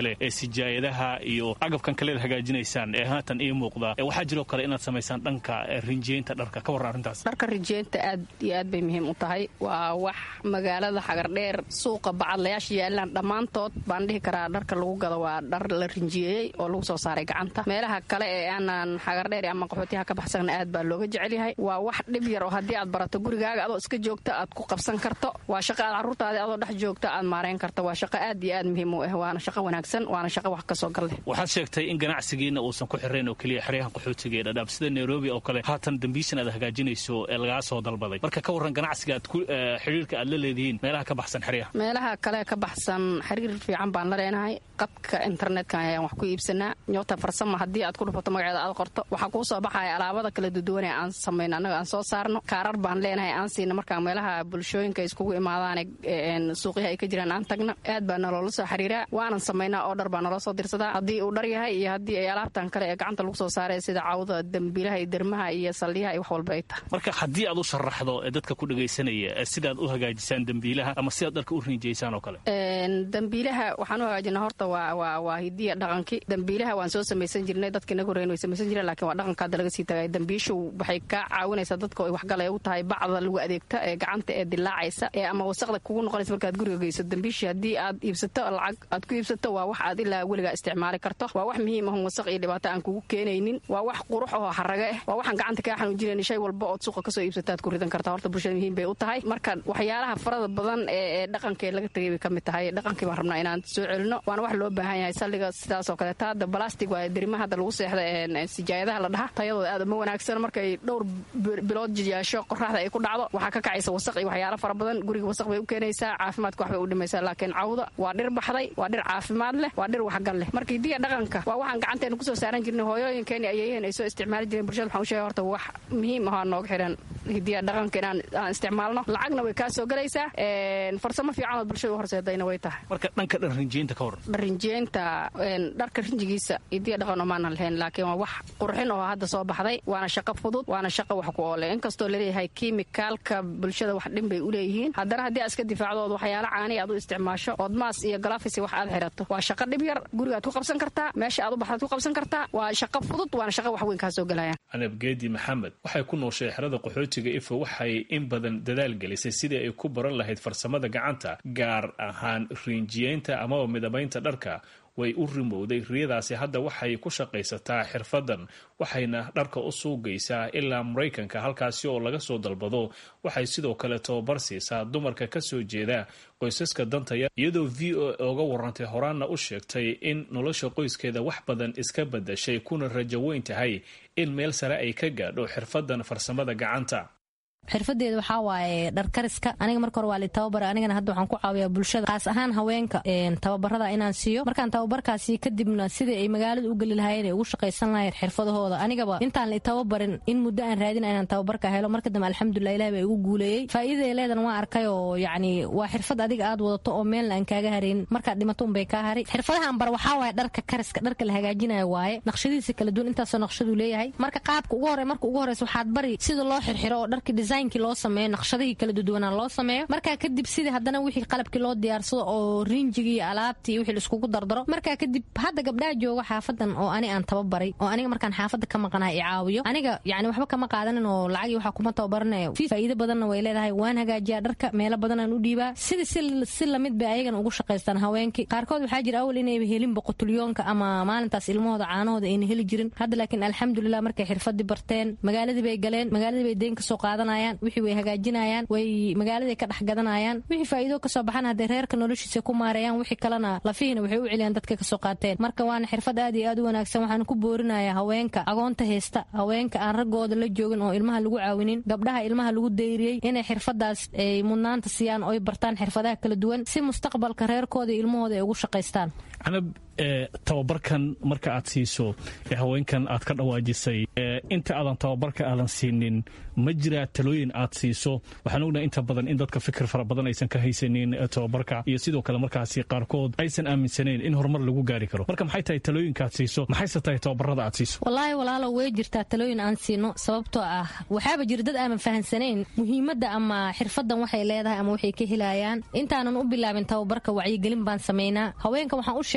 sijaayadaha iyo agabkan kaleed hagaajinaysaan ee haatan ii muuqda waxaa jiroo kale inaad samaysaan dhanka rinjiyeynta dharka ka warran arrintaas
dharka rinjiyeynta aad iyo aad bay muhiim u tahay waa wax magaalada xagardheer suuqa bacadlayaasha yaalaan dhammaantood baan dhihi karaa dharka lagu gado waa dhar la rinjiyeeyey oo lagu soo saaray gacanta meelaha kale ee aanan xagardheer ama qaxootiyaha ka baxsanna aad baa looga jecel yahay waa wax dhib yar oo haddii aad barato gurigaaga adoo iska joogta aad ku qabsan karto waa shaqo aad carruurtaadi adoo dhex joogta aad maarayn karto waa shaqo aad iyo aad muhiim u ah waana shaqo wanaagsan waana shaqo wax kasoo gal leh
waxaad sheegtay in ganacsigiina uusan ku xirayn oo keliya xeryahan qaxootiga ee dhadhaab sida nairobi oo kale haatan dambiishan aad hagaajinayso ee lagaa soo dalbaday marka ka warran ganacsiga aad xidhiirka aad la leedihiin meelaha ka baxsan xeryaha
meelaha kale ka baxsan xiriir fiican baan la leenahay qadka internetka ayaan wax ku iibsanaa nyota farsama haddii aad ku dhufato magaceeda aad qorto waxaa kuu soo baxaya alaabada kala duduwane aan samayno annaga aan soo saarno kaarar baan leenahay aan siina markaa meelaha bulshooyinka iskugu imaadaane suuqyaha ay ka jiraan aan tagna aad baa naloola soo xiriiraa waanan samaynaa oo dhar baa naloo soo dirsadaa haddii uu dhar yahay iyo haddii ay alaabtan kale ee gacanta lagu soo saaray sida cawda dembiilaha iyo dermaha iyo saldhiyaha iyo wax walba ay tahay
marka haddii aad u sharaxdo ee dadka ku dhagaysanaya sidaad u hagaajisaan dembiilaha ama sidaad dharka u rinjiyeysaan oo kale
dembiilaha waxaan u hagaajinaa horta waa waa waa hidiya dhaqankii dembiilaha waan soo samaysan jirnay dadka inaga horreyn way samaysan jireen laakiin waa dhaqanka hadda laga sii tagay dembiishu waxay kaa caawinaysaa dadka ay waxgal ay u tahay bacda lagu adeegta ee gacanta ee dilaacaysa ee ama wasaqda kugu noqonaysa markaad guriga geyso dembiishii haddii aad iibsato lacag aad ku iibsato waa wax aad ilaa weligaa isticmaali karto waa wax muhiim ahun wasaq iyo dhibaato aan kugu keenaynin waa wax qurux oo xaraga ah waa waxaan gacanta kaa xanuujinayn shay walba ood suuqa kasoo iibsata aad ku ridan kartaa horta bulshada muhiim bay u tahay marka waxyaalaha farada badan ee dhaqanka laga tegay bay ka mid tahay dhaqankii baan rabnaa inaan soo celino waana wax loo baahan yahay salliga sidaas oo kaleeta hadda balastic waa derimaha hadda lagu seexda sijaayadaha la dhaha tayadooda aad uma wanaagsan markay dhowr bilood jiyaasho qoraxda ay ku dhacdo waxaa ka kacaysa wasaq iyo waxyaalo fara badan guriga wasaq bay u keenaysaa caafimaadka wax bay u dhimaysaa laakiin cawda waa dhir baxday waa dhir caafimaad leh waa dhir waxgal leh marka hidiya dhaqanka waa waxaan gacanteena kusoo saaran jirnay hooyooyinkeeni ayayeen ay soo isticmaali jireen bulshada waxaan u sheegay horta wax muhiim ahoo nooga xiran hidiya dhaqanka inaan aan isticmaalno lacagna way kaa soo galaysaa farsamo fiican oo bulshada u horseedayna way tahay
marka dhanka dhan rinjiyeynta ka waran
dharrinjiyeynta dharka rinjigiisa hidiya dhaqan omaanan lahayn laakiin waa wax qurxin oo hadda soo baxday waana shaqo fudud waana shaqo wax ku oole inkastoo laleeyahay kiimikaalka bulshada wax dhin bay u leeyihiin haddana haddii aad iska difaacdo ood waxyaalo caani aad u isticmaasho ood maas iyo galafisi wax aad xirato waa shaqo dhib yar gurigaad ku qabsan kartaa meesha aad u baxdaad ku qabsan kartaa waa shaqo fudud waana shaqo wax weyn kaa soo galayaan
canab geedi maxamed waxay ku nooshay xerada qaxootiga ifo waxay in badan dadaal gelisay sidii ay ku baran lahayd farsamada gacanta gaar ahaan riinjiyeynta amaba midabaynta dharka way u rimowday riyadaasi hadda waxay ku shaqaysataa xirfadan waxayna dharka u suugaysaa ilaa maraykanka halkaasi oo laga soo dalbado waxay sidoo kale tababar siisaa dumarka ka soo jeeda qoysaska dantaya iyadoo v o oga warantay horaanna u sheegtay in nolosha qoyskeeda wax badan iska badashay kuna rajo weyn tahay in meel sare ay ka gaadho xirfadan farsamada gacanta
xirfadeeda waxaa waaye dharkariska aniga marka hore waa li tababara anigana hadda waxaan ku caawiyaa bulshada kaas ahaan haweenka tababarada inaan siiyo markaan tababarkaasi kadibna sidai ay magaalada u geli lahaayeen ay ugu shaqaysan lahayn xirfadahooda anigaba intaan la tababarin in muddo aan raadina inaan tababarka helo marka dambe alxamdulilah ilahi baa igu guuleeyey faa'iidaday leedan waa arkay oo yacni waa xirfad adiga aad wadato oo meelna aan kaaga harayn markaad dhimato unbay kaa haray xirfadahan bar waxaa waaye dharka kariska dharka la hagaajinayo waaye naqshadiisa kala duwan intaasoo naqshaduu leeyahay marka qaabka ugu hore marka ugu horeysa waxaad bari sida loo xirxiro oo dharka designkii loo sameeyo naqshadihii kala duduwanaa loo sameeyo markaa kadib sidii haddana wixii qalabkii loo diyaarsado oo riinjigii iyo alaabtii iyo wixii laiskugu dardaro markaa kadib hadda gabdhaha jooga xaafadan oo ani aan tababaray oo aniga markaan xaafadda ka maqanaha i caawiyo aniga yani waxba kama qaadanin oo lacagii waxaa kuma tababaranayo faa'iido badanna way leedahay waan hagaajiyaa dharka meelo badanaan u dhiibaa sida si lamid bay ayagana ugu shaqaystaan haweenkii qaarkood waxaa jira awal inayba helinba qutulyoonka ama maalintaas ilmahooda caanahooda ayna heli jirin hadda laakiin alxamdulilah markay xirfadii barteen magaaladii bay galeen magaaladii bay deen kasoo qaadanayaan wixii way hagaajinayaan way magaaladay ka dhex gadanayaan wixii faa'iido kasoo baxan hadday reerka noloshiisa ku maareeyaan wixii kalena lafihiina waxay u celiyaan dadka kasoo qaateen marka waana xirfad aad iyo aad u wanaagsan waxaan ku boorinayaa haweenka agoonta haysta haweenka aan raggooda la joogin oo ilmaha lagu caawinin gabdhaha ilmaha lagu dayriyey inay xirfadaas ay mudnaanta siiyaan oo ay bartaan xirfadaha kala duwan si mustaqbalka reerkooda iyo ilmahooda ay ugu shaqaystaan
canab tababarkan marka aad siiso haweenkan aad ka dhawaajisay inta aadan tababarka aadan siinin ma jiraa talooyin aad siiso waxaan ognahay inta badan in dadka fikir fara badan aysan ka haysanin tababarka iyo sidoo kale markaasi qaarkood aysan aaminsanayn in horumar lagu gaari karo marka maxay tahay talooyinka aad siiso maxayse tahay tababarada aad siiso
wallaahi walaalo way jirtaa talooyin aan siino sababtoo ah waxaaba jira dad aanan fahansanayn muhiimadda ama xirfadan waxay leedahay ama waxay ka helayaan intaanan u bilaabin tababarka wacyigelin baan samaynaa haweenka waxaan u sheegnaa inay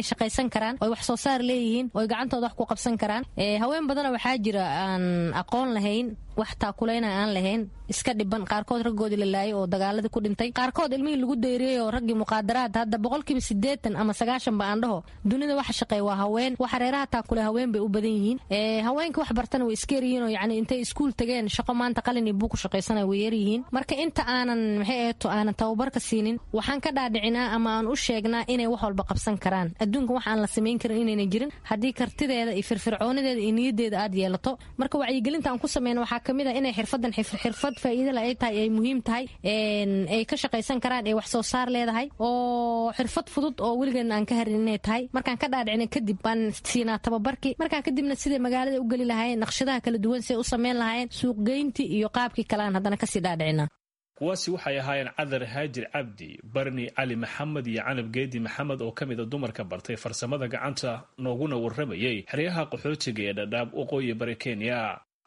shaqaysan karaan oy wax soo saar leeyihiin oy gacantooda wax ku qabsan karaan haween badana waxaa jira aan aqoon lahayn wax taakulayna aan lahayn iska dhiban qaarkood raggoodii la laayay oo dagaaladii ku dhintay qaarkood ilmihii lagu dayriyey oo raggii muqaadaraad hadda boqolkiiba siddeetan ama sagaashan ba aan dhaho dunida waxa shaqeeya waa haween waxa reeraha taakule haween bay u badan yihiin haweenka wax bartana way iska yaryihiin oo yacni intay iskuul tageen shaqo maanta qalin iyo buug ku shaqaysanaya way yaryihiin marka inta aanan maxay eeto aanan tababarka siinin waxaan ka dhaadhicinaa ama aan u sheegnaa inay wax walba qabsan karaan adduunka wax aan la samayn karin inayna jirin haddii kartideeda iyo firfircoonideeda iyo niyadeeda aad yeelato marka wacyigelinta aan ku sameyna waxaa kamid a inay xirfadan xirfad faa'iidala ay tahay ay muhiim tahay ay ka shaqaysan karaan ee wax soo saar leedahay oo xirfad fudud oo weligeedna aan ka harin inay tahay markaan ka dhaadhicina kadib baan siinaa tababarkii markaan kadibna siday magaalada u geli lahaayeen naqshadaha kala duwan siday u samayn lahaayeen suuqgeyntii iyo qaabkii kale aan haddana kasii dhaadhicinaa
kuwaasi waxay ahaayeen cadar haajir cabdi barni cali maxamed iyo canab geedi maxamed oo ka mid a dumarka bartay farsamada gacanta nooguna warramayay xeryaha qaxootiga ee dhadhaab waqooyi bari kenya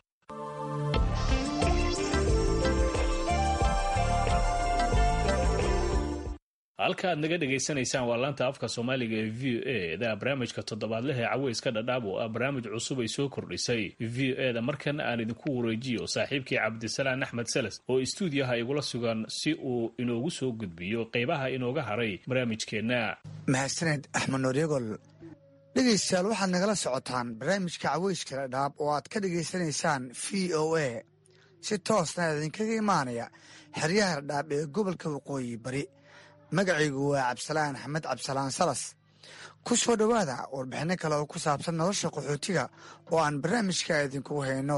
halka aad naga dhegaysanaysaan waa laanta afka soomaaliga ee v o e da barnaamijka toddobaadlaha ee caweyska dhadhaab oo ah barnaamij cusub ay soo kordhisay v o e da markana aan idinku wareejiyo saaxiibkii cabdisalaan axmed seles oo istuudiyaha igula sugan si uu inoogu soo gudbiyo qeybaha inooga haray barnaamijkeenna
mahadsaned axmed nooryagol dhegaystayaal waxaad nagala socotaan barnaamijka caweyska dhadhaab oo aad ka dhegaysanaysaan v o a si toosna idinkaga imaanaya xeryaha dhadhaab ee gobolka waqooyi bari magacaygu waa cabdisalaan axmed cabdisalaan salas ku soo dhowaada warbixinno kale oo ku saabsan nolosha qaxootiga oo aan barnaamijka idinkugu hayno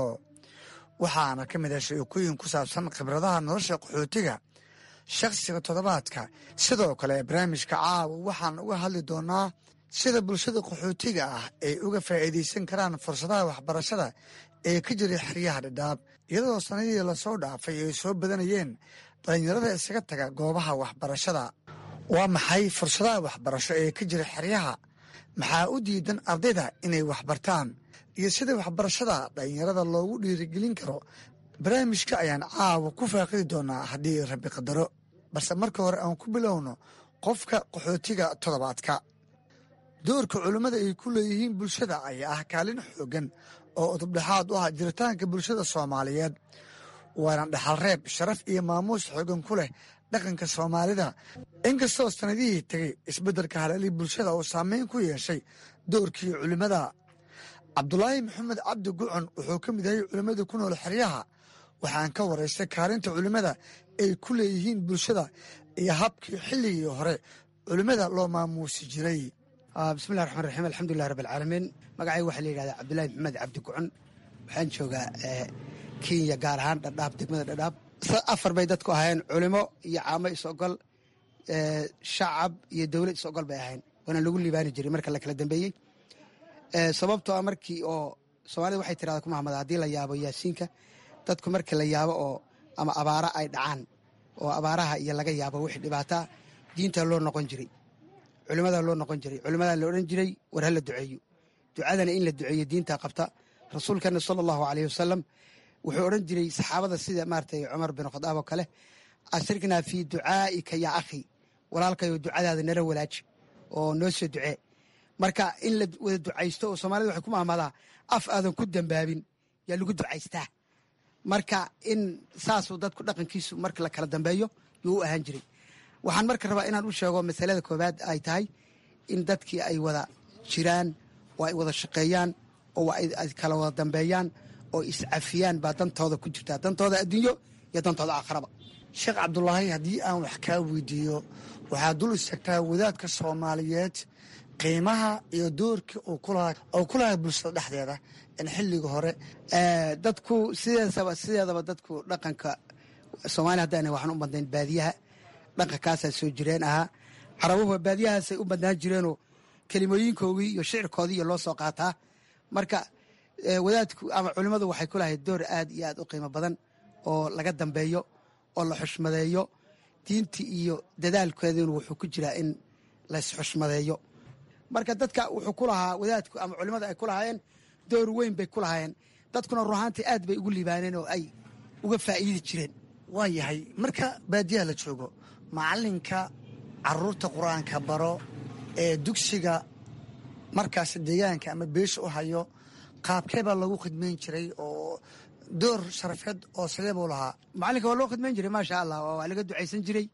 waxaana ka mid ah sheekooyin ku saabsan khibradaha nolosha qaxootiga shakhsiga toddobaadka sidoo kale barnaamijka caawa waxaan uga hadli doonaa sida bulshada qaxootiga ah ay uga faa'iidaysan karaan fursadaha waxbarashada ee ka jira xeryaha dhadhaab iyadoo sanadihii lasoo dhaafay ay soo badanayeen dhallinyarada isaga taga goobaha waxbarashada waa maxay fursadaha waxbarasho ee ka jira xeryaha maxaa u diidan ardayda inay waxbartaan iyo sida waxbarashada dhallinyarada loogu dhiirigelin karo barnaamijka ayaan caawa ku faaqidi doonaa haddii rabbi qadaro balse marka hore aan ku bilowno qofka qaxootiga toddobaadka doorka culimmada ay ku leeyihiin bulshada ayaa ah kaalin xooggan oo udubdhexaad u ah jiritaanka bulshada soomaaliyeed waana dhaxal reeb sharaf iyo maamuus xoogan ku leh dhaqanka soomaalida inkastoo sanadihii tegey isbeddelka haleeli bulshada oo saameyn ku yeeshay doorkii culimmada cabdulaahi maxamed cabdi gucon wuxuu ka mid yahay culimmada ku nool xeryaha waxaan ka waraystay kaalinta culimmada ay ku leeyihiin bulshada iyo habkii xilligii hore culimmada loo maamuusi jiray
bismillahi raxmaan raxiim alxamdulilah rabbi alcaalamiin magacayga waxaa la yidhahdaa cabdulaahi maxamed cabdi gucon waxaan joogaa kenya gaar ahaan dhadhaab degmada dhadhaab afar bay dadku ahaayeen culimo iyo caamo is-ogol shacab iyo dowlad is-ogol bay ahayn waana lagu liibaani jiray marka la kala dambeeyey sababtoo ah markii oo soomaalida waxay tirahda ku mahamada haddii la yaabo yaasiinka dadku markii la yaabo oo ama abaara ay dhacaan oo abaaraha iyo laga yaabo wixii dhibaataa diinta loo noqon jiray culimadaa loo noqon jiray culimadaa la odhan jiray war ha la duceeyo ducadana in la duceeyo diinta qabta rasuulkana sala allahu aleyh wasalam wuxuu odhan jiray saxaabada sida maaratay cumar bin khadaab oo kale ashriknaa fii ducaa'ika yaa akhi walaalkayo ducadaada nala walaaji oo noo soo ducee marka in la wada ducaysto oo soomaalida waxay ku mahmadaa af aadan ku dambaabin yaa lagu ducaystaa marka in saasuu dadku dhaqankiisu marka la kala dambeeyo yuu u ahaan jiray waxaan marka rabaa inaan u sheego masalada koowaad ay tahay in dadkii ay wada jiraan oo ay wada shaqeeyaan oo ay kala wada dambeeyaan oo iscafiyaan baa dantooda ku jirtaa dantooda adduunyo iyo dantooda aakharaba
sheekh cabdulaahi haddii aan wax kaa weydiiyo waxaad dul istagtaa wadaadka soomaaliyeed qiimaha iyo doorkii uu ku lahaa bulshada dhexdeeda in xilliga hore
dadku sideedaba sideedaba dadku dhaqanka soomaaliya haddaan waxaan u badnayn baadiyaha dhaqankaasaa soo jireen ahaa carabuhu baadiyahaasay u badnaan jireenoo kelimooyinkoogii iyo shicirkoodii iyo loo soo qaataa marka wadaadku ama culimmadu waxay ku lahayd door aad iyo aad u qiimo badan oo laga dambeeyo oo la xushmadeeyo diintii iyo dadaalkeeduna wuxuu ku jiraa in laysxushmadeeyo marka dadka wuxuu ku lahaa wadaadku ama culimmada ay ku lahaayeen door weyn bay ku lahaayeen dadkuna ruhaantii aad bay ugu liibaaneen oo ay uga faa'iidi jireen
waa yahay marka baadiyaha la joogo macalinka caruurta qur-aanka baro ee dugsiga markaas deegaanka ama beesha u hayo qaabkee baa lagu khidmayn jiray oo door sharafeed oo sidee buu lahaa
macalinka waa loo khidmayn jiray maasha allah waa laga ducaysan jiray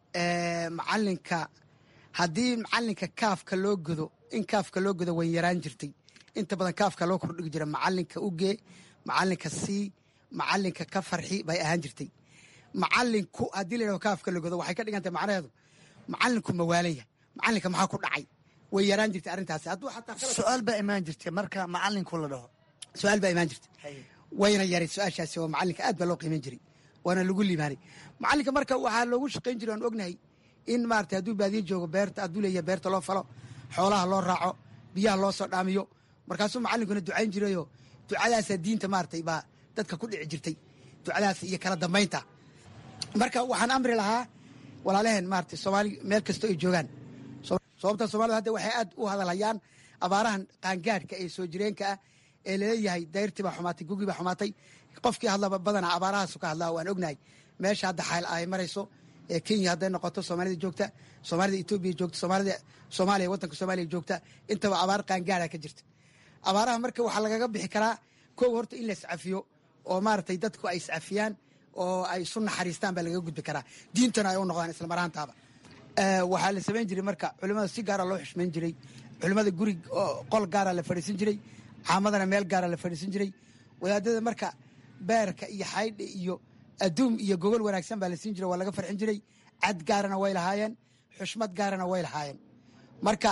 macalinka haddii macalinka kaafka loo godo in kaafka loo godo way yaraan jirtay inta badan kaafka loo kordhigi jira macalinka ugee macalinka sii macalinka ka farxi bay ahaan jirtay macalinku haddii la yidhahdo kaafka la godo waxay ka dhigan tahay macnaheedu macalinku mawaalaya macalinka maxaa ku dhacay way yaraan jirtay arrintaasi hadduu xataa
su-aal baa imaan jirtay marka macalinku la dhaho
su-aal baa imaan jirtay wayna yaray su-aashaasi oo macalinka aad baa loo qiiman jiray waana lagu liibaanay macalinka marka waxaa loogu shaqayn jiray aan ognahay in maarata hadduu baadiye joogo beerta hadduu leeyahay beerta loo falo xoolaha loo raaco biyaha loo soo dhaamiyo markaasuu macalinkuna ducayn jirayoo ducadaasa diinta maaratay baa dadka ku dhici jirtay ducadaas iyo kala dambaynta marka waxaan amri lahaa walaalaheen maarata soomaali meel kastoo ay joogaan sababta soomaalida hadda waxay aad u hadalhayaan abaarahan qaangaadhka ee soo jireenka ah ee laleeyahay dayrtii baa xumaatay gugii baa xumaatay qofkii hadlaba badanaa abaarahaasu ka hadlaa waan ognahay meesha hadda xayl ay marayso ee kenya hadday noqoto soomaalida joogta soomaalida etoobiya joogta soomaalida soomaaliya waddanka soomaaliya joogta intaba abaar qaangaadha ka jirta abaaraha marka waxaa lagaga bixi karaa kow horta in la iscafiyo oo maaragtay dadku ay iscafiyaan oo ay isu naxariistaan baa lagaga gudbi karaa diintana ay u noqdaan islamaraantaaba waxaa la samayn jiray marka culimmada si gaara loo xushmayn jiray culimmada guri qol gaara la fadhiisan jiray caamadana meel gaara la fadhiisan jiray wadaadada marka beerka iyo xaydha iyo adduum iyo gogol wanaagsan baa la siin jiray waa laga farxin jiray cad gaarana way lahaayeen xushmad gaarana way lahaayeen marka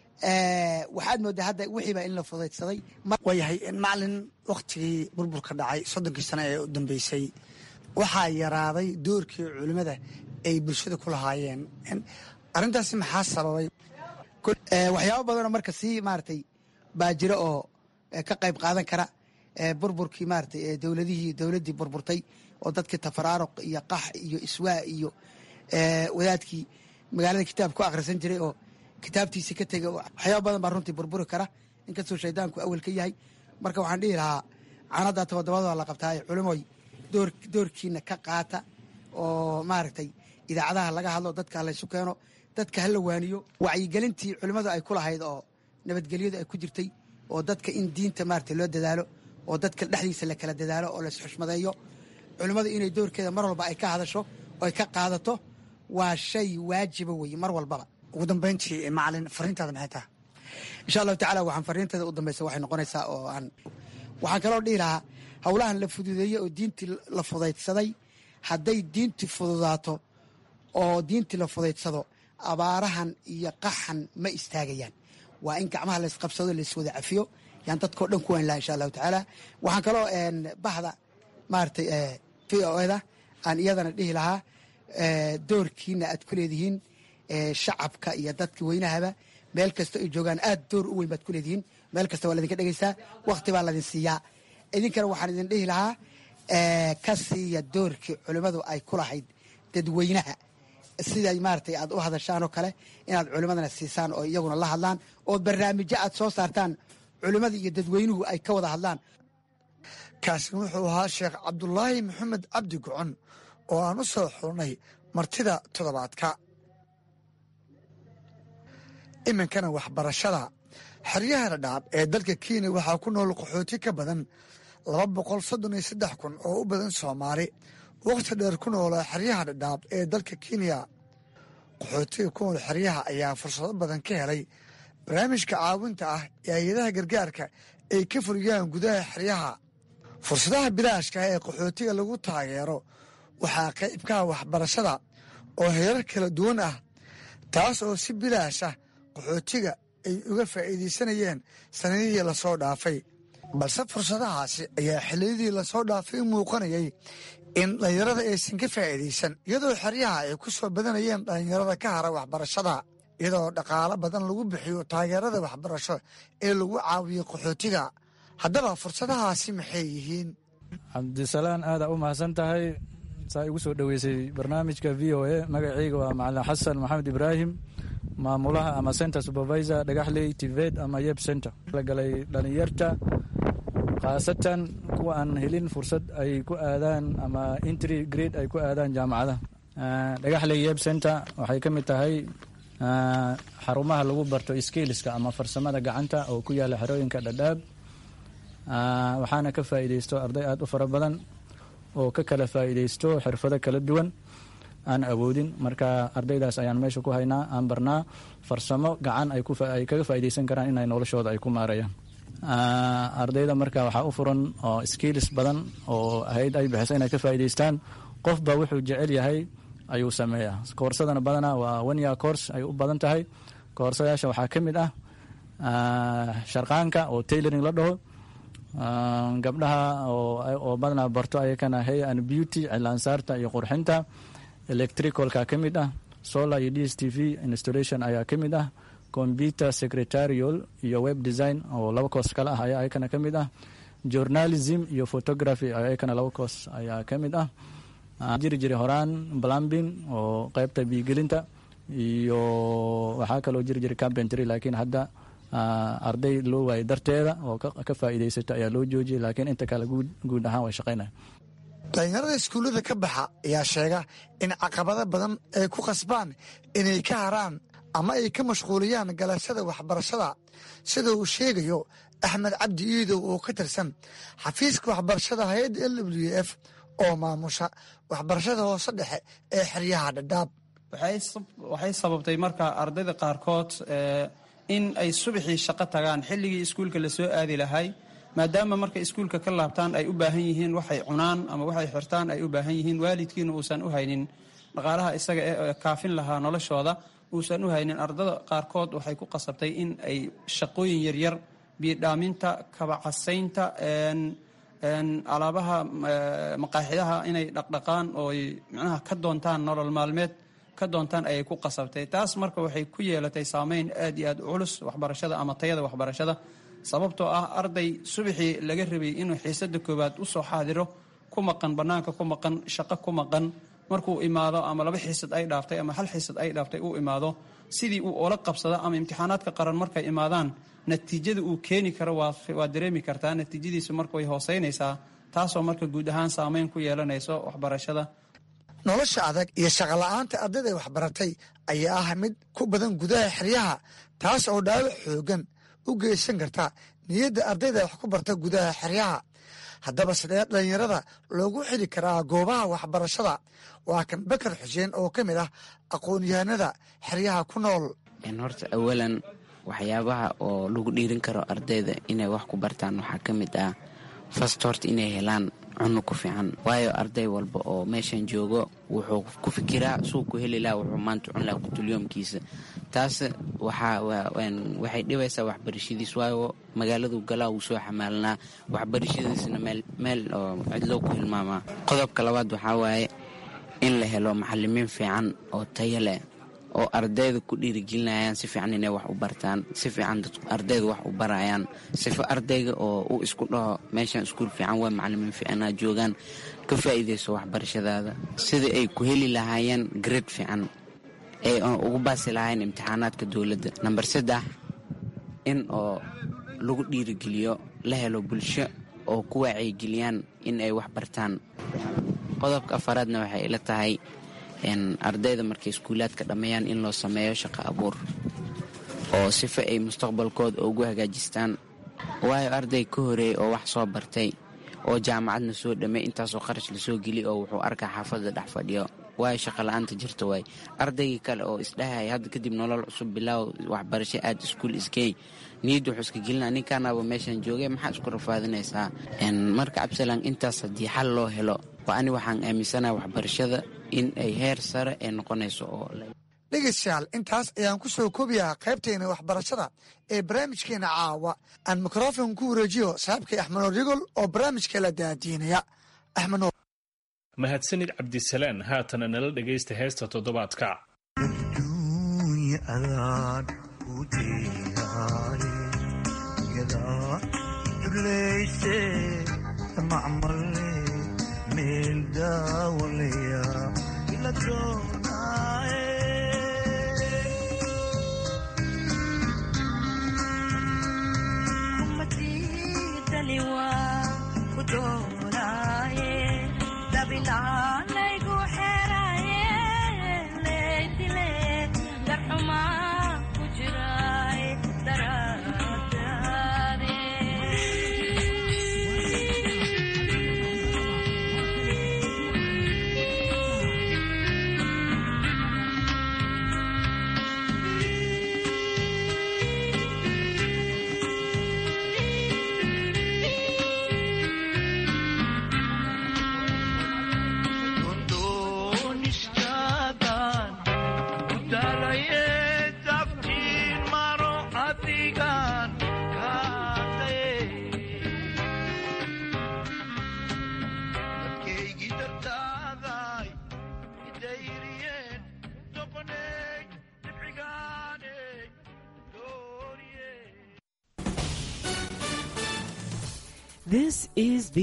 waxaad moodaa hadda wixiiba in la fudaydsaday
waayahay macalin wakhtigii burburka dhacay soddonkii sano ee u dambeysay waxaa yaraaday doorkii culimmada ay bulshada ku lahaayeen arrintaasi maxaa sababay
waxyaabo badanoo marka sii maaratay baa jira oo ka qayb qaadan kara burburkii maaratay dowladihii dowladdii burburtay oo dadkii tafaraaruq iyo qax iyo iswaa iyo wadaadkii magaalada kitaab ku akhrisan jiray oo kitaabtiisii ka tegay waxyaaba badan baa runtii burburi kara inkastoo shaydaanku awel ka yahay marka waxaan dhihi lahaa canada todobadooda la qabtaaye culimoy doorkiina ka qaata oo maaragtay idaacadaha laga hadlo dadka laysu keeno dadka hala waaniyo wacyigelintii culimmadu ay ku lahayd oo nabadgelyadu ay ku jirtay oo dadka in diinta maarata loo dadaalo oo dadka dhexdiisa la kala dadaalo oo laisxushmadeeyo culimmadu inay doorkeeda mar walba ay ka hadasho oo ay ka qaadato waa shay waajiba weeye mar walbaba
ugu dambayntii macalin fariintaada maxay tahay
insha allahu tacala waxaan fariinteeda u dambaysa waxay noqonaysaa oo aan waxaan kaloo dhihi lahaa howlahan la fududeeyey oo diintii la fudaydsaday hadday diintii fududaato oo diintii la fudaydsado abaarahan iyo qaxan ma istaagayaan waa in gacmaha laysqabsado layswada cafiyo yaan dadkao dhan ku wayn laha insha allahu tacaala waxaan kaloo bahda maaratay v o eda aan iyadana dhihi lahaa doorkiina aad ku leedihiin shacabka iyo dadka weynahaba meel kasta ay joogaan aad door u weyn baad ku leedihiin meel kasta waa ladinka dhegeysaa wakti baa ladin siiyaa idinkana waxaan idin dhihi lahaa ka siiya doorkii culimmadu ay ku lahayd dadweynaha sida maaratay aad u hadashaan oo kale inaad culimmadana siisaan oo iyaguna la hadlaan oo barnaamijyo aad soo saartaan culimmada iyo dadweynuhu ay ka wada hadlaan
kaasina wuxuu ahaa sheekh cabdulaahi maxamed cabdi gocon oo aan u soo xulnay martida toddobaadka iminkana waxbarashada xeryaha dhadhaab ee dalka kenya waxaa ku nool qaxooti ka badan laba boqol soddon iyo saddex kun oo u badan soomaali wakhti dheer ku noolaa xeryaha dhadhaab ee dalka kenya qaxootiga ku nool xeryaha ayaa fursado badan ka helay barnaamijka caawinta ah ee hay-adaha gargaarka ay ka fuliyaan gudaha xeryaha fursadaha bilaashka ah ee qaxootiga lagu taageero waxaa qaybkaha waxbarashada oo heerar kala duwan ah taas oo si bilaash ah qaxootiga ay uga faa'iidaysanayeen sanadihii lasoo dhaafay balse fursadahaasi ayaa xilliyadii lasoo dhaafay u muuqanayay in dhallinyarada aysan ka faa'iidaysan iyadoo xeryaha ay ku soo badanayeen dhallinyarada ka hara waxbarashada iyadoo dhaqaalo badan lagu bixiyo taageerada waxbarasho ee lagu caawiyo qaxootiga haddaba fursadahaasi maxay yihiin
cabdisalaan aadaa u mahadsan tahay saa igu soo dhoweysay barnaamijka v o a magacayga waa macalin xasan maxamed ibraahim maamulaha ama center supervisor dhagaxley tived ama yeb center la galay dhalinyarta khaasatan kuwa aan helin fursad ay ku aadaan ama intry grade ay ku aadaan jaamacadaha dhagaxley yeb center waxay ka mid tahay xarumaha lagu barto skiliska ama farsamada gacanta oo ku yaala xerooyinka dhadhaab waxaana ka faa'iidaysto arday aada u fara badan oo ka kala faa'iidaysto xirfado kala duwan aan awoodin marka ardaydaas ayaan meesha ku haynaa aan barnaa farsamo gacan ay kaga faa'iidaysan karaan inay noloshooda ay ku maarayaan ardayda marka waxaa u furan oo skills badan oo ahayd ay bixisa inay ka faa'iidaystaan qofba wuxuu jecel yahay ayuu sameeyaa koorsadana badana waa one year course ay u badan tahay koorsadayaasha waxaa ka mid ah sharqaanka oo tailoring la dhaho gabdhaha oo badanaa barto ayakana hay and beauty cilaansaarta iyo qurxinta electricalka ka mid ah solar iyo d s t v installation ayaa ka mid ah computer secretarial iyo web design oo laba koos kale ah ayaa ayakana ka mid ah journalism iyo photography ayakana laba koos ayaa ka mid ah jiri jiri horaan plumbing oo qeybta biigelinta iyo waxaa kaloo jiri jira carpentry laakiin hadda arday loo waayay darteeda oo ka faa'iidaysata ayaa loo joojiyay laakiin inta kale guud ahaan way shaqaynaya
dhalinyarada iskuullada ka baxa ayaa sheega in caqabado badan ay ku qasbaan inay ka haraan ama ay ka mashquuliyaan galashada waxbarashada sida uu sheegayo axmed cabdi iidow oo ka tirsan xafiiska waxbarashada hay-adda l w f oo maamusha waxbarashada hoose dhexe ee xeryaha dhadhaab
waxay sababtay marka ardayda qaarkood in ay subaxii shaqo tagaan xilligii iskuulka lasoo aadi lahay maadaama marka iskuulka ka laabtaan ay u baahan yihiin waxay cunaan ama waxay xirtaan ay u baahan yihiin waalidkiina uusan u haynin dhaqaalaha isaga ee kaafin lahaa noloshooda uusan u haynin ardada qaarkood waxay ku qasabtay in ay shaqooyin yaryar biidhaaminta kabacasaynta alaabaha maqaaxidaha inay dhaqdhaqaan oo ay micnaha ka doontaan nolol maalmeed ka doontaan ayay ku qasabtay taas marka waxay ku yeelatay saameyn aad iyo aad u culus waxbarashada ama tayada waxbarashada sababtoo ah arday subaxii laga rabay inuu xiisada koowaad usoo xaadiro ku maqan banaanka ku maqan shaqo ku maqan markuu imaado ama laba xiisad ay dhaaftay ama hal xiisad ay dhaaftay uu imaado sidii uu oola qabsada ama imtixaanaadka qaran markay imaadaan natiijada uu keeni karo waad dareemi kartaa natiijadiisu marka way hooseynaysaa taasoo marka guud ahaan saameyn ku yeelanayso waxbarashada
nolosha adag iyo shaqola'aanta ardayda waxbaratay ayaa ah mid ku badan gudaha xeryaha taas oo dhaawac xoogan u geysan karta niyadda ardayda wax ku barta gudaha xeryaha haddaba sidee dhallinyarada loogu xili karaa goobaha waxbarashada waa kan bakar xuseen oo ka mid ah aqoon-yahanada xeryaha ku nool
horta awalan waxyaabaha oo lagu dhiirin karo ardayda inay wax ku bartaan waxaa ka mid ah fast horta inay helaan cunno ku fiican waayo arday walba oo meeshan joogo wuxuu ku fikiraa suu ku heli laha wuxuu maanta cun laha kutulyoomkiisa taas waxay dhibaysaa waxbarashadiis waayo magaaladu galaa wuu soo xamaalanaa waxbarashadiisna meel oo cidloo ku hilmaamaa qodobka labaad waxaa waaye in la helo macalimiin fiican oo tayo leh oo ardayda ku dhiirigelinayaan si fiican inay wax u bartaan si fiican ardayda wax u barayaan sifo ardayga oo u isku dhaho meeshan iskuul fiican waa macalimiin fiicanaa joogaan ka faa'iidayso waxbarashadaada sidai ay ku heli lahaayeen grade fiican ay ugu baasi lahaayeen imtixaanaadka dowladda namber saddex in oo lagu dhiirigeliyo la helo bulsho oo ku wacyigeliyaan in ay wax bartaan qodobka afaraadna waxay ila tahay ardayda markay iskuulaadka dhammeeyaan in loo sameeyo shaqo abuur oo sifa ay mustaqbalkooda ugu hagaajistaan waayo arday ka horeeyey oo wax soo bartay oo jaamacadna soo dhammey intaasoo qarash lasoo geliy oo wuxuu arkaa xaafadda dhex fadhiyo waayo shaqola'aanta jirta waay ardaygii kale oo isdhahaya hadda kadib nolol cusub bilaaw waxbarasho aad iskuul isgeey niyadda wuxuu iska gelina ninkaanaaba meeshan joogay maxaa isku rafaadinaysaa marka cabsalan intaas haddii xal loo helo waa ani waxaan aaminsanaha waxbarashada in ay heer sare ee noqonayso oo
dhegeystayaal intaas ayaan ku soo koobiyaa qaybteena waxbarashada ee barnaamijkeena caawa aan mikrofon ku wareejiyo saaxiibkay axmednoor yagol oo barnaamijka la daadiinaya axmednoor
mahadsanid cabdisalaan haatana nala dhegaysta heesta toddobaadka
dabilalaygu xeraye leydile darxumaa
This is